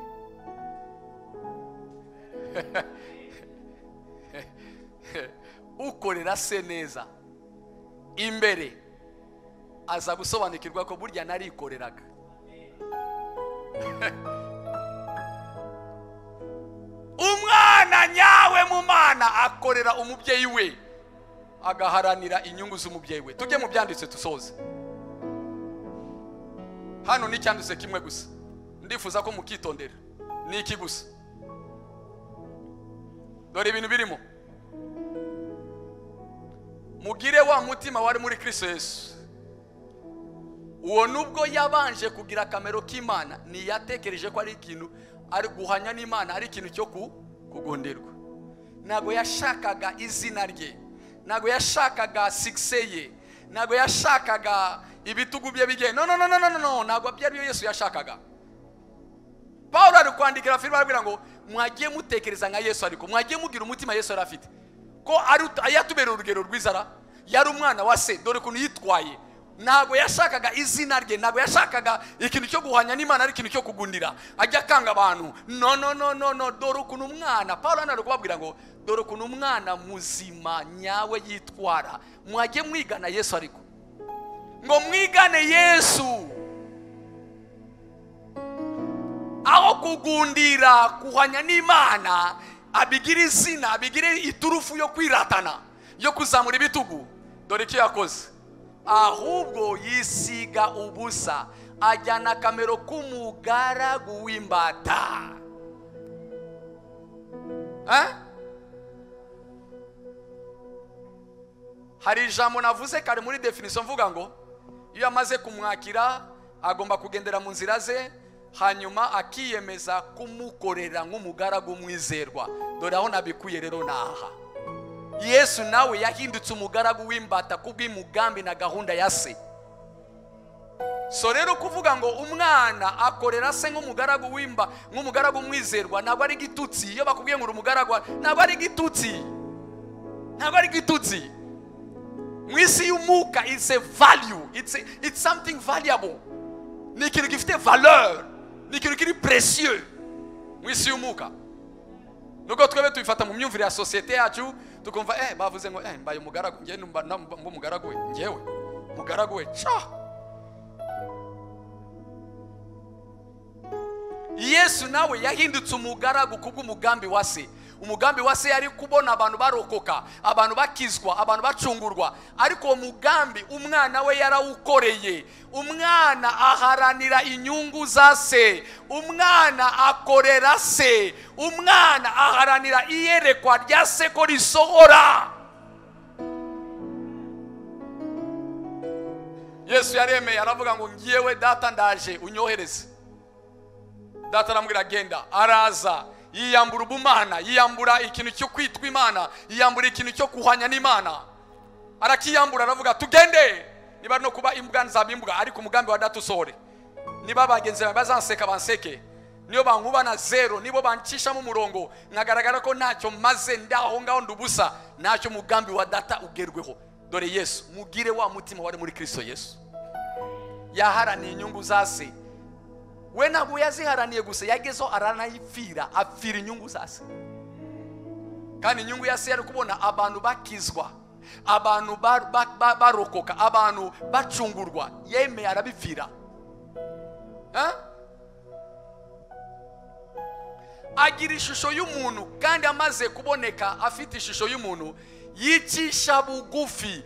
ukorera se neza imbere aza gusobanukirwa ko burya narikoreraga umwana nyawe mu mana akorera umubyeyi we agaharanira inyungu z'umubyeyi we tujye mu byanditse dusoze hano ni icyanditse kimwe gusa ndifuza ko mukitondera ni iki gusa dore ibintu birimo mugire wa mutima wari muri kristo yesu uwo nubwo yabanje kugira akamaro k'imana ntiyatekereje ko ari ikintu ari guhanya n'imana ari ikintu cyo ku- kugonderwa ntabwo yashakaga izina rye ntabwo yashakaga sikise ye ntabwo yashakaga ibitugu bye bigenda no no no no no no no ntabwo byari byo yesu yashakaga paul ari kwandikira filipo arabwira ngo mwagiye mutekereza nka yesu ariko mwagiye mugira umutima yesu yari afite ko ari ut- yatubereye urugero rw'inzara yari umwana wa se dore ukuntu yitwaye ntabwo yashakaga izina rye ntabwo yashakaga ikintu cyo guhanya n'imana ari ikintu cyo kugundira ajya akanga abantu no no no no no dore ukuntu umwana paul hano ari kubabwira ngo dore ukuntu umwana muzima nyawe yitwara mwagiye mwigana yesu ariko ngo mwigane yesu aho kugundira kuhanya n'imana abigire izina abigire iturufu yo kwiratana yo kuzamura ibitugu dore icyo yakoze ahubwo yisiga ubusa ajyana akamero k'umugaragu w'imbata Eh? hari ijambo navuze kare muri definisiyo mvuga ngo iyo amaze kumwakira agomba kugendera mu nzira ze hanyuma akiyemeza kumukorera nk'umugaragu mwizerwa dore aho nabikuye rero ni aha yesu nawe yahindutse umugaragu w'imbata kubw'imigambi na gahunda ya se so rero kuvuga ngo umwana akorera se nk'umugaragu w'imba nk'umugaragu mwizerwa ntabwo ari igitutsi iyo bakubwiye ngo uri umugaragu wa- ntabwo ari igitutsi ntabwo ari igitutsi mu isi y'umwuka it's a value it's, a, it's something valuable ni ikintu gifite valeur ni ikintu kiri précieux mu isi y'umwuka nubwo twebwe tubifata mu myumvire ya sosiyete yacu tukumva eh bavuze ngo eh mbaye umugaragu njye numva na- mba mba umugaragu we njyewe umugaragu we ca yesu nawe yahindutse umugaragu kubw'umugambi wa se umugambi wa se yari kubona abantu barokoka abantu bakizwa abantu bacungurwa ariko uwo mugambi umwana we yarawukoreye umwana aharanira inyungu za se umwana akorera se umwana aharanira iyerekwa rya se ko risohora yesu yaremeye aravuga ngo ngiyewe data ndaje unyohereze data aramubwira agenda araza yiyambura ubumana yiyambura ikintu cyo kwitwa imana yiyambura ikintu cyo kuhanya n'imana arakiyambura aravuga tugende niba ari no kuba imbwa nzabimbwa ariko umugambi wa data usohore niba bagenzi bawe bazanseka banseke niyo bankuba na zero nibo bancishamo umurongo nkagaragara ko ntacyo maze ndaho ngaho ndubusa ntacyo umugambi wa data ugerweho dore yesu mugire wa mutima wari muri kristo yesu yaharaniye inyungu za se we ntabwo yaziharaniye gusa yagezeho aranayipfira apfira inyungu za se kandi inyungu ya se yari kubona abantu bakizwa abantu ba- ba- ba- barokoka abantu bacungurwa yemeye arabipfira Eh? agira ishusho y'umuntu kandi amaze kuboneka afite ishusho y'umuntu yicisha bugufi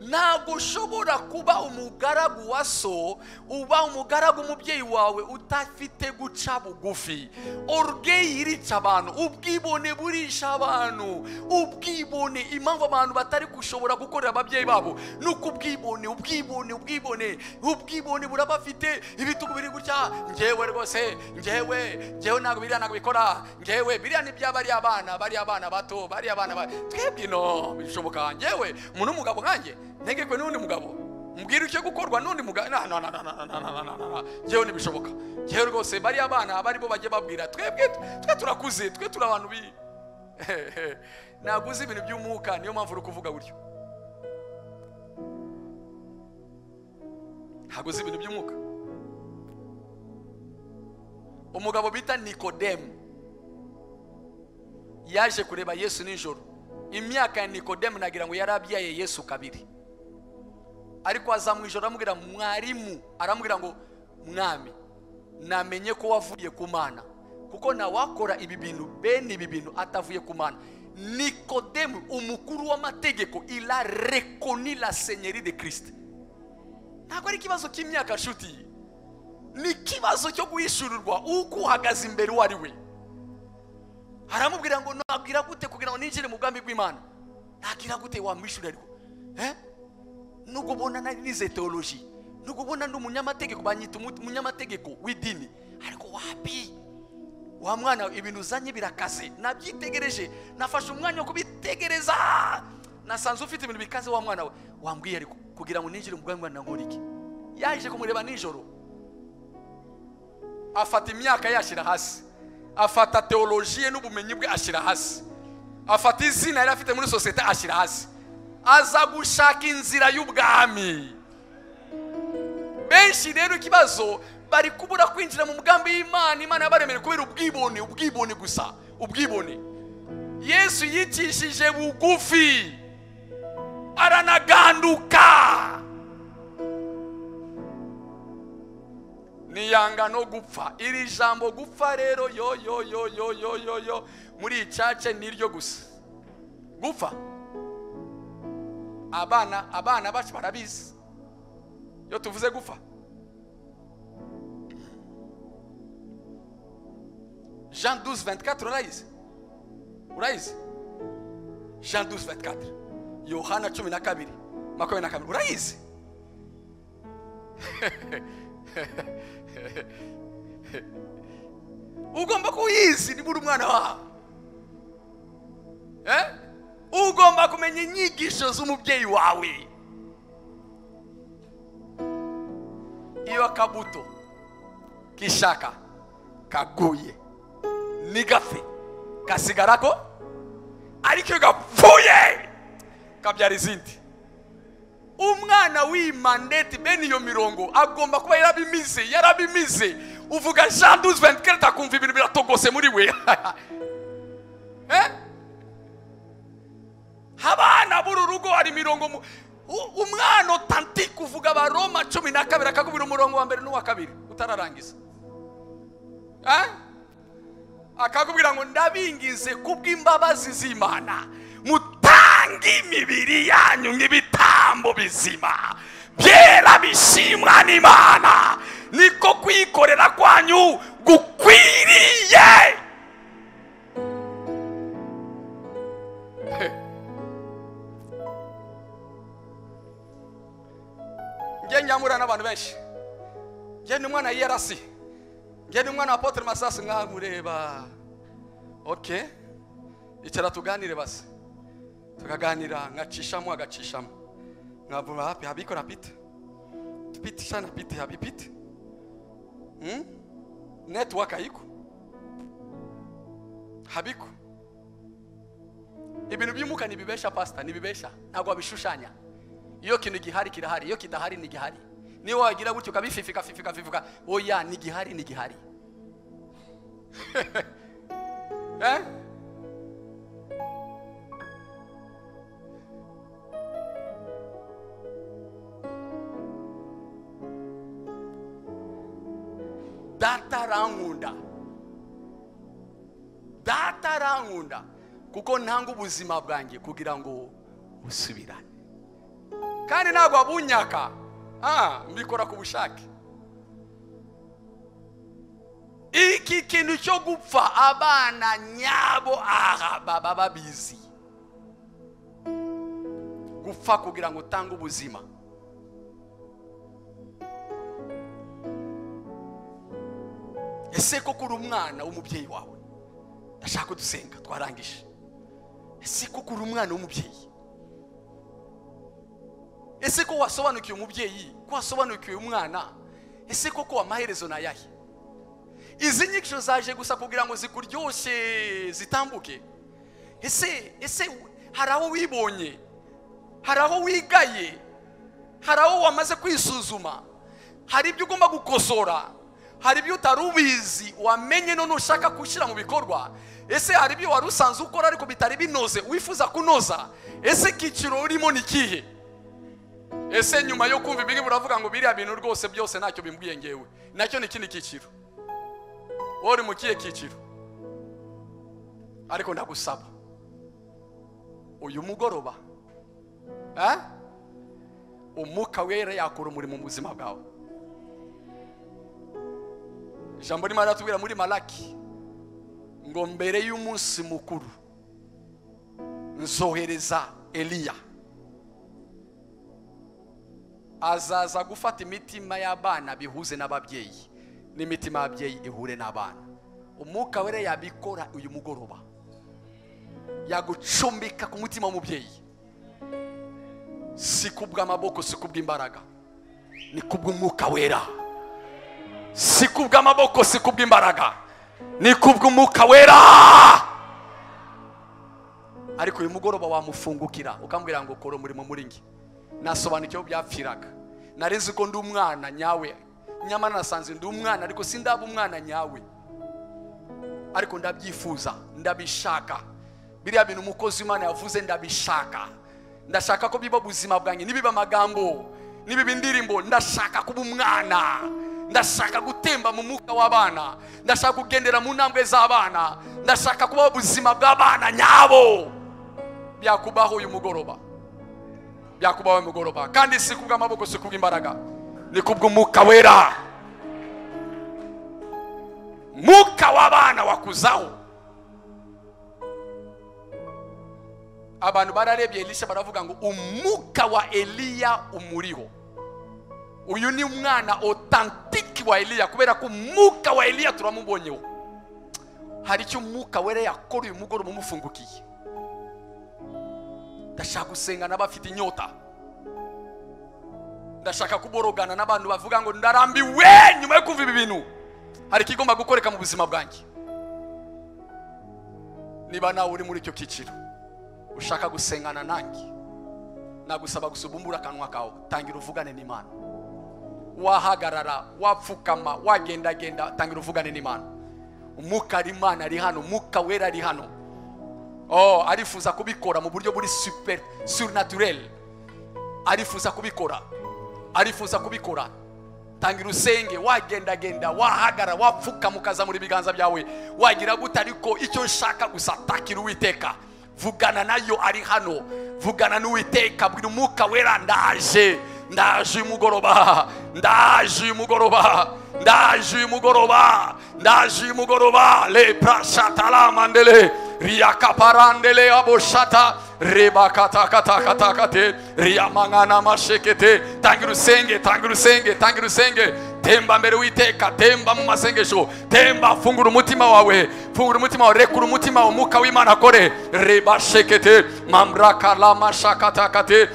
ntabwo ushobora kuba umugaragu wa so uba umugaragu umubyeyi wawe udafite guca bugufi orugeyi irica abantu ubwibone burisha abantu ubwibone impamvu abantu batari gushobora gukorera ababyeyi babo ni uko ubwibone ubwibone ubwibone ubwibone burabafite ibitugu biri gutya ngewe rwose ngewe ngewe ntabwo biriya ntabwo bikora ngewe biriya ni byaba ari abana bari abana bato bari abana ba twebwe no bishoboka ngewe umuntu w'umugabo nkanjye ntegekwe n'undi mugabo mbwira icyo gukorwa n'undi mugabo na na na na na na na na na na na ngewe ntibishoboka ngewe rwose bari abana aba aribo bajya babwira twebwe twe turakuze twe turi abantu bi ntabwo uzi ibintu by'umwuka niyo mpamvu uri kuvuga gutyo ntabwo uzi ibintu by'umwuka umugabo bita nikodemu yaje kureba yesu nijoro imyaka ya nikodemu nagira ngo yari abyaye yesu kabiri ariko aza mu ijoro aramubwira mwarimu aramubwira ngo mwami namenye ko wavuye ku mana kuko ntawakora ibi bintu bene ibi bintu atavuye ku mana nikodemu umukuru w'amategeko ila rekoni la senyeri de kirisite ntabwo ari ikibazo cy'imyaka nshuti ni ikibazo cyo guhishurirwa uko uhagaze imbere uwo ari we aramubwira ngo nabwira gute kugira ngo ninjire mu bwami bw'imana nabwira gute wamwishyura ariko eh? nubwo ubona nari nize teoloji nubwo ubona ndi umunyamategeko banyita umu- umunyamategeko w'idini ariko wapi wa mwana we, ibintu uzanye birakaze nabyitegereje nafashe umwanya wo kubitegereza nasanze ufite ibintu bikaze wa mwana we wambwiye ariko kugira ngo ninjire mu bwanwa nkora iki yaje kumureba nijoro afata imyaka ye ashyira hasi afata teoloji ye n'ubumenyi bwe ashyira hasi afata izina yari afite muri sosiyete ashyira hasi aza gushaka inzira y'ubwami benshi rero ikibazo bari kubura kwinjira mu mugambi w'imana imana yabaremeye kubera ubwibone ubwibone gusa ubwibone yesu yicishije bugufi aranaganduka niyanga no gupfa iri jambo gupfa rero yo yo yo yo yo yo yo muri iyi cace niryo gusa gupfa abana abana bacu barabizi iyo tuvuze gupfa jean 12 24 urayizi urayizi jean 12 24 yohana cumi na kabiri makumyabiri na kabiri urayizi ugomba kuyizi niba uri umwana wawe Eh? ugomba kumenya inyigisho z'umubyeyi wawe iyo akabuto k'ishaka kaguye nigapfe gasigara ko ariko iyo gapfuye kabyara izindi umwana w'imandeti bene iyo mirongo agomba kuba yarabimize yarabimize uvuga jean 12 akumva ibintu biratogose muri we Eh? abana b'uru rugo hari imirongo mu- u- umwana otantike uvuga abaroma cumi na kabiri akakubwira umurongo wa mbere n'uwa kabiri utararangiza Eh? akakubwira ngo ndabingize kubw'imbabazi z'imana mutange imibiri yanyu nk'ibitambo bizima byera bishimwa n'imana niko kwikorera kwanyu gukwiriye njye nyamura n'abantu benshi njye ni umwana yiyarasi njye ni umwana wa apotre masasu nkaho ureba ok icara tuganire basi tukaganira nkacishamo agacishamo nkavuma hapi habikora pite pite shana pite habi pite hmm? network ayiko habiko ibintu by'umwuka ntibibesha pasita ntibibesha ntabwo babishushanya iyo kintu gihari kirahari iyo kidahari ni gihari niyo wagira gutyo ukabififika fifika fifika oya ni gihari ni gihari eh? data arankunda data arankunda kuko ntanga ubuzima bwanjye kugira ngo busubirane kandi ntabwo wabunyaka Ah, mbikora ku bushake iki kintu cyo gupfa abana nyabo aha baba babizi gupfa kugira ngo utange ubuzima ese koko uri umwana w'umubyeyi wawe ndashaka ko dusenga twarangije ese koko uri umwana w'umubyeyi ese ko wasobanukiwe umubyeyi ko wasobanukiwe umwana ese koko amaherezo ni ayahe izi nyigisho zaje gusa kugira ngo zikuryoshye zitambuke ese ese hari aho wibonye hari aho wigaye hari aho wamaze kwisuzuma hari ibyo ugomba gukosora hari ibyo utari ubizi wamenye none ushaka gushyira mu bikorwa ese hari ibyo wari usanzwe ukora ariko bitari binoze wifuza kunoza ese icyiciro urimo ni ikihe ese nyuma yo kumva ibiri buravuga ngo biriya bintu rwose byose ntacyo bimbwiye ngewe nacyo ni ikindi cyiciro wowe uri mu kihe cyiciro ariko ndagusaba uyu mugoroba eh? umwuka wera yakora umurimo mu buzima bwawe ijambo rimwe riratubwira muri malaki ngo mbere y'umunsi mukuru nzohereza eliya azaza gufata imitima y'abana bihuze n'ababyeyi n'imitima y'ababyeyi ihure n'abana umwuka wera yabikora uyu mugoroba yagucumbika ku mutima w'umubyeyi si kubw'amaboko si kubw'imbaraga ni kubw'umwuka wera si kubw'amaboko si kubw'imbaraga ni kubw'umwuka wera ariko uyu mugoroba wamufungukira ukambwira ngo kora umurimo muri nge nasobanukiwe byapfiraga nareze ko ndi umwana nyawe nyamara nasanze ndi umwana ariko sindaba umwana nyawe ariko ndabyifuza ndabishaka biriya bintu umukozi w'imana yavuze ndabishaka ndashaka ko biba ubuzima bwanjye nibiba amagambo nibiba indirimbo ndashaka kuba umwana ndashaka gutemba mu mwuka w'abana ndashaka kugendera mu ntambwe z'abana ndashaka kubaho ubuzima bw'abana nyabo byakubaho uyu mugoroba byakubaho uyu mugoroba kandi si kubw'amaboko si kubw'imbaraga ni kubw'umwuka wera mwuka w'abana wakuzaho abantu bararebye elisha baravuga ngo umwuka wa eliya umuriho uyu ni umwana otantiki wa eliya kubera ko umwuka wa eliya turamubonyeho hari icyo umwuka wera yakora uyu mugoroba umufungukiye ndashaka gusenga n'abafite inyota ndashaka kuborogana n'abantu bavuga ngo ndarambiwe nyuma yo kumva ibi bintu hari ikigomba gukoreka mu buzima bwanjye niba nawe uri muri icyo cyiciro ushaka gusengana nanjye nagusaba gusubumbura akanwa kawe tangira uvugane n'imana wahagarara wapfukama wagendagenda tangira uvugane n'imana umwuka ari imana ari hano umwuka wera ari hano oh arifuza kubikora mu buryo buri super surnaturel arifuza kubikora arifuza kubikora tangira usenge wagendagenda wahagara wapfukama ukazamura ibiganza byawe wagira gute ariko icyo nshaka gusa takira uwiteka vugana nayo ari hano vugana n'uwiteka bwira umwuka wera ndaje ndaje uyu mugoroba ndaje uyu mugoroba ndaje uyu mugoroba ndaje uyu mugoroba leprashatalamandele riyakaparandele aboshata rebakatakatakate riyamangana mashekete tangira usenge tangira usenge tangira usenge temba mbere witeka temba mu masengesho temba fungura umutima wawe fungura umutima wawe rekura umutima wawe umwuka w'imana akore rebashekete mamrakalamasakatakate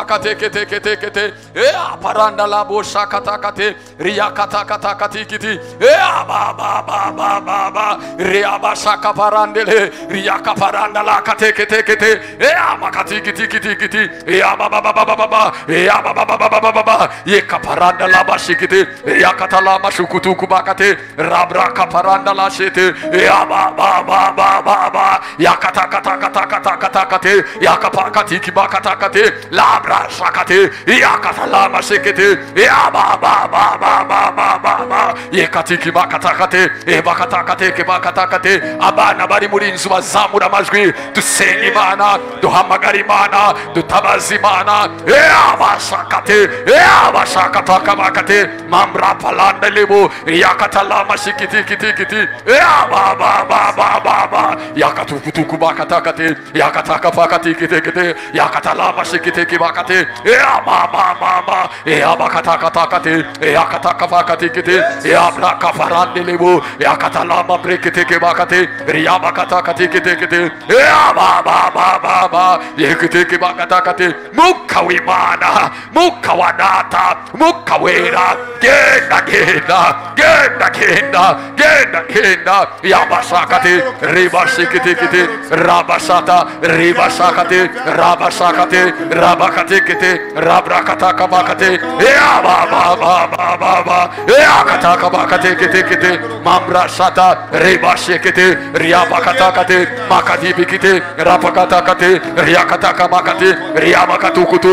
eakatakapakateketeketekete eaparandalaboshakatakate riyakatakatakatikiti eabababababa reabashakaparandele riyakaparandalakateketekete eamakatikitikitikiti eabababababa eabababababa yekaparandalabashekete shikiti yakatala mashukutu kubakate rabra kaparanda la shete ya ba ba ba ba ba ba yakata kata kata kata kata kate yakapakati kibakata kate labra shakate yakatala mashikiti ya ba ba ba ba ba ba ba ba yekati kibakata kate ebakata kate kibakata kate abana bari muri nzu bazamura amajwi dusenga imana duhamagara imana dutabaza imana ya bashakate ya bashakata kabakate kate mamra palanda lebo yakatala mashikiti kiti kiti ya ba ba ba ba ba ba yakatuku tuku bakata kate yakataka pakati kiti kiti yakatala mashikiti kibakate ya ba ba ba ba ya bakata kata kate yakataka pakati kiti ya bra kafarande lebo yakatala mamre kiti kibakate ya bakata kati kiti kiti ya ba ba ba ba ba yakiti kibakata kate mukawimana mukawanata mukawera genda genda genda genda genda genda yabashakati ribashikitikiti rabashata ribashakati rabashakati rabakatikiti rabrakatakamakati yababababababa yakatakamakatikitikiti mamrashata ribashikiti ryabakatakati makadibikiti rabakatakati ryakatakamakati ryabakatukutu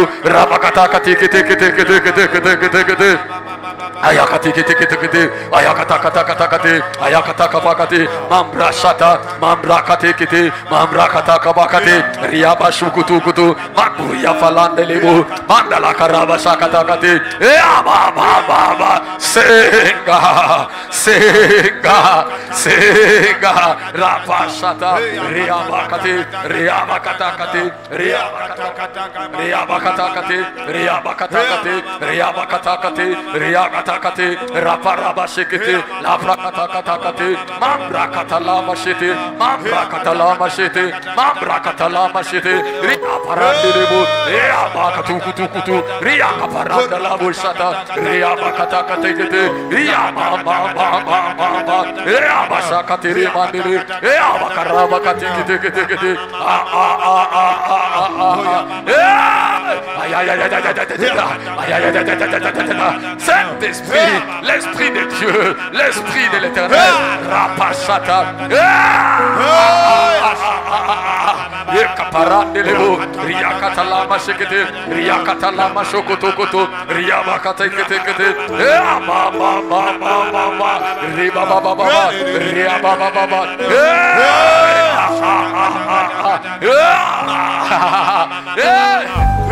rabakatakatikitikitikitikitikitikiti ayakati kiti kiti kiti ayakata kata kata kati ayakata kapa kati mamra shata mamra kati kiti mamra kata kapa kati riyaba shukutu kutu makuya falande libu mandala karaba shakata kati ya ba ba ba ba senga senga senga rapashata riabakati riabakatakati riabakatakati riabakatakati riabakatakati riabakatakati riabakatakati raparabashikiti laprakatakati mambrakatalamashiti mambrakatalamashiti mambrakatalamashiti riaparandiribu riabakatukutukutu riakaparandalabushata riabakatakati riababababababa riabashakati ribandiri riabakarabakati kitikiti a a a a a a a Saint-Esprit, l'Esprit de Dieu, l'Esprit de l'Éternel, Rapachata, Yekaparandelebo, Riakatalama Shekete, Riakatalama Shokotokoto, Riabakatekete, Riaba Baba Baba, Riba Baba Baba, Riaba Baba Baba,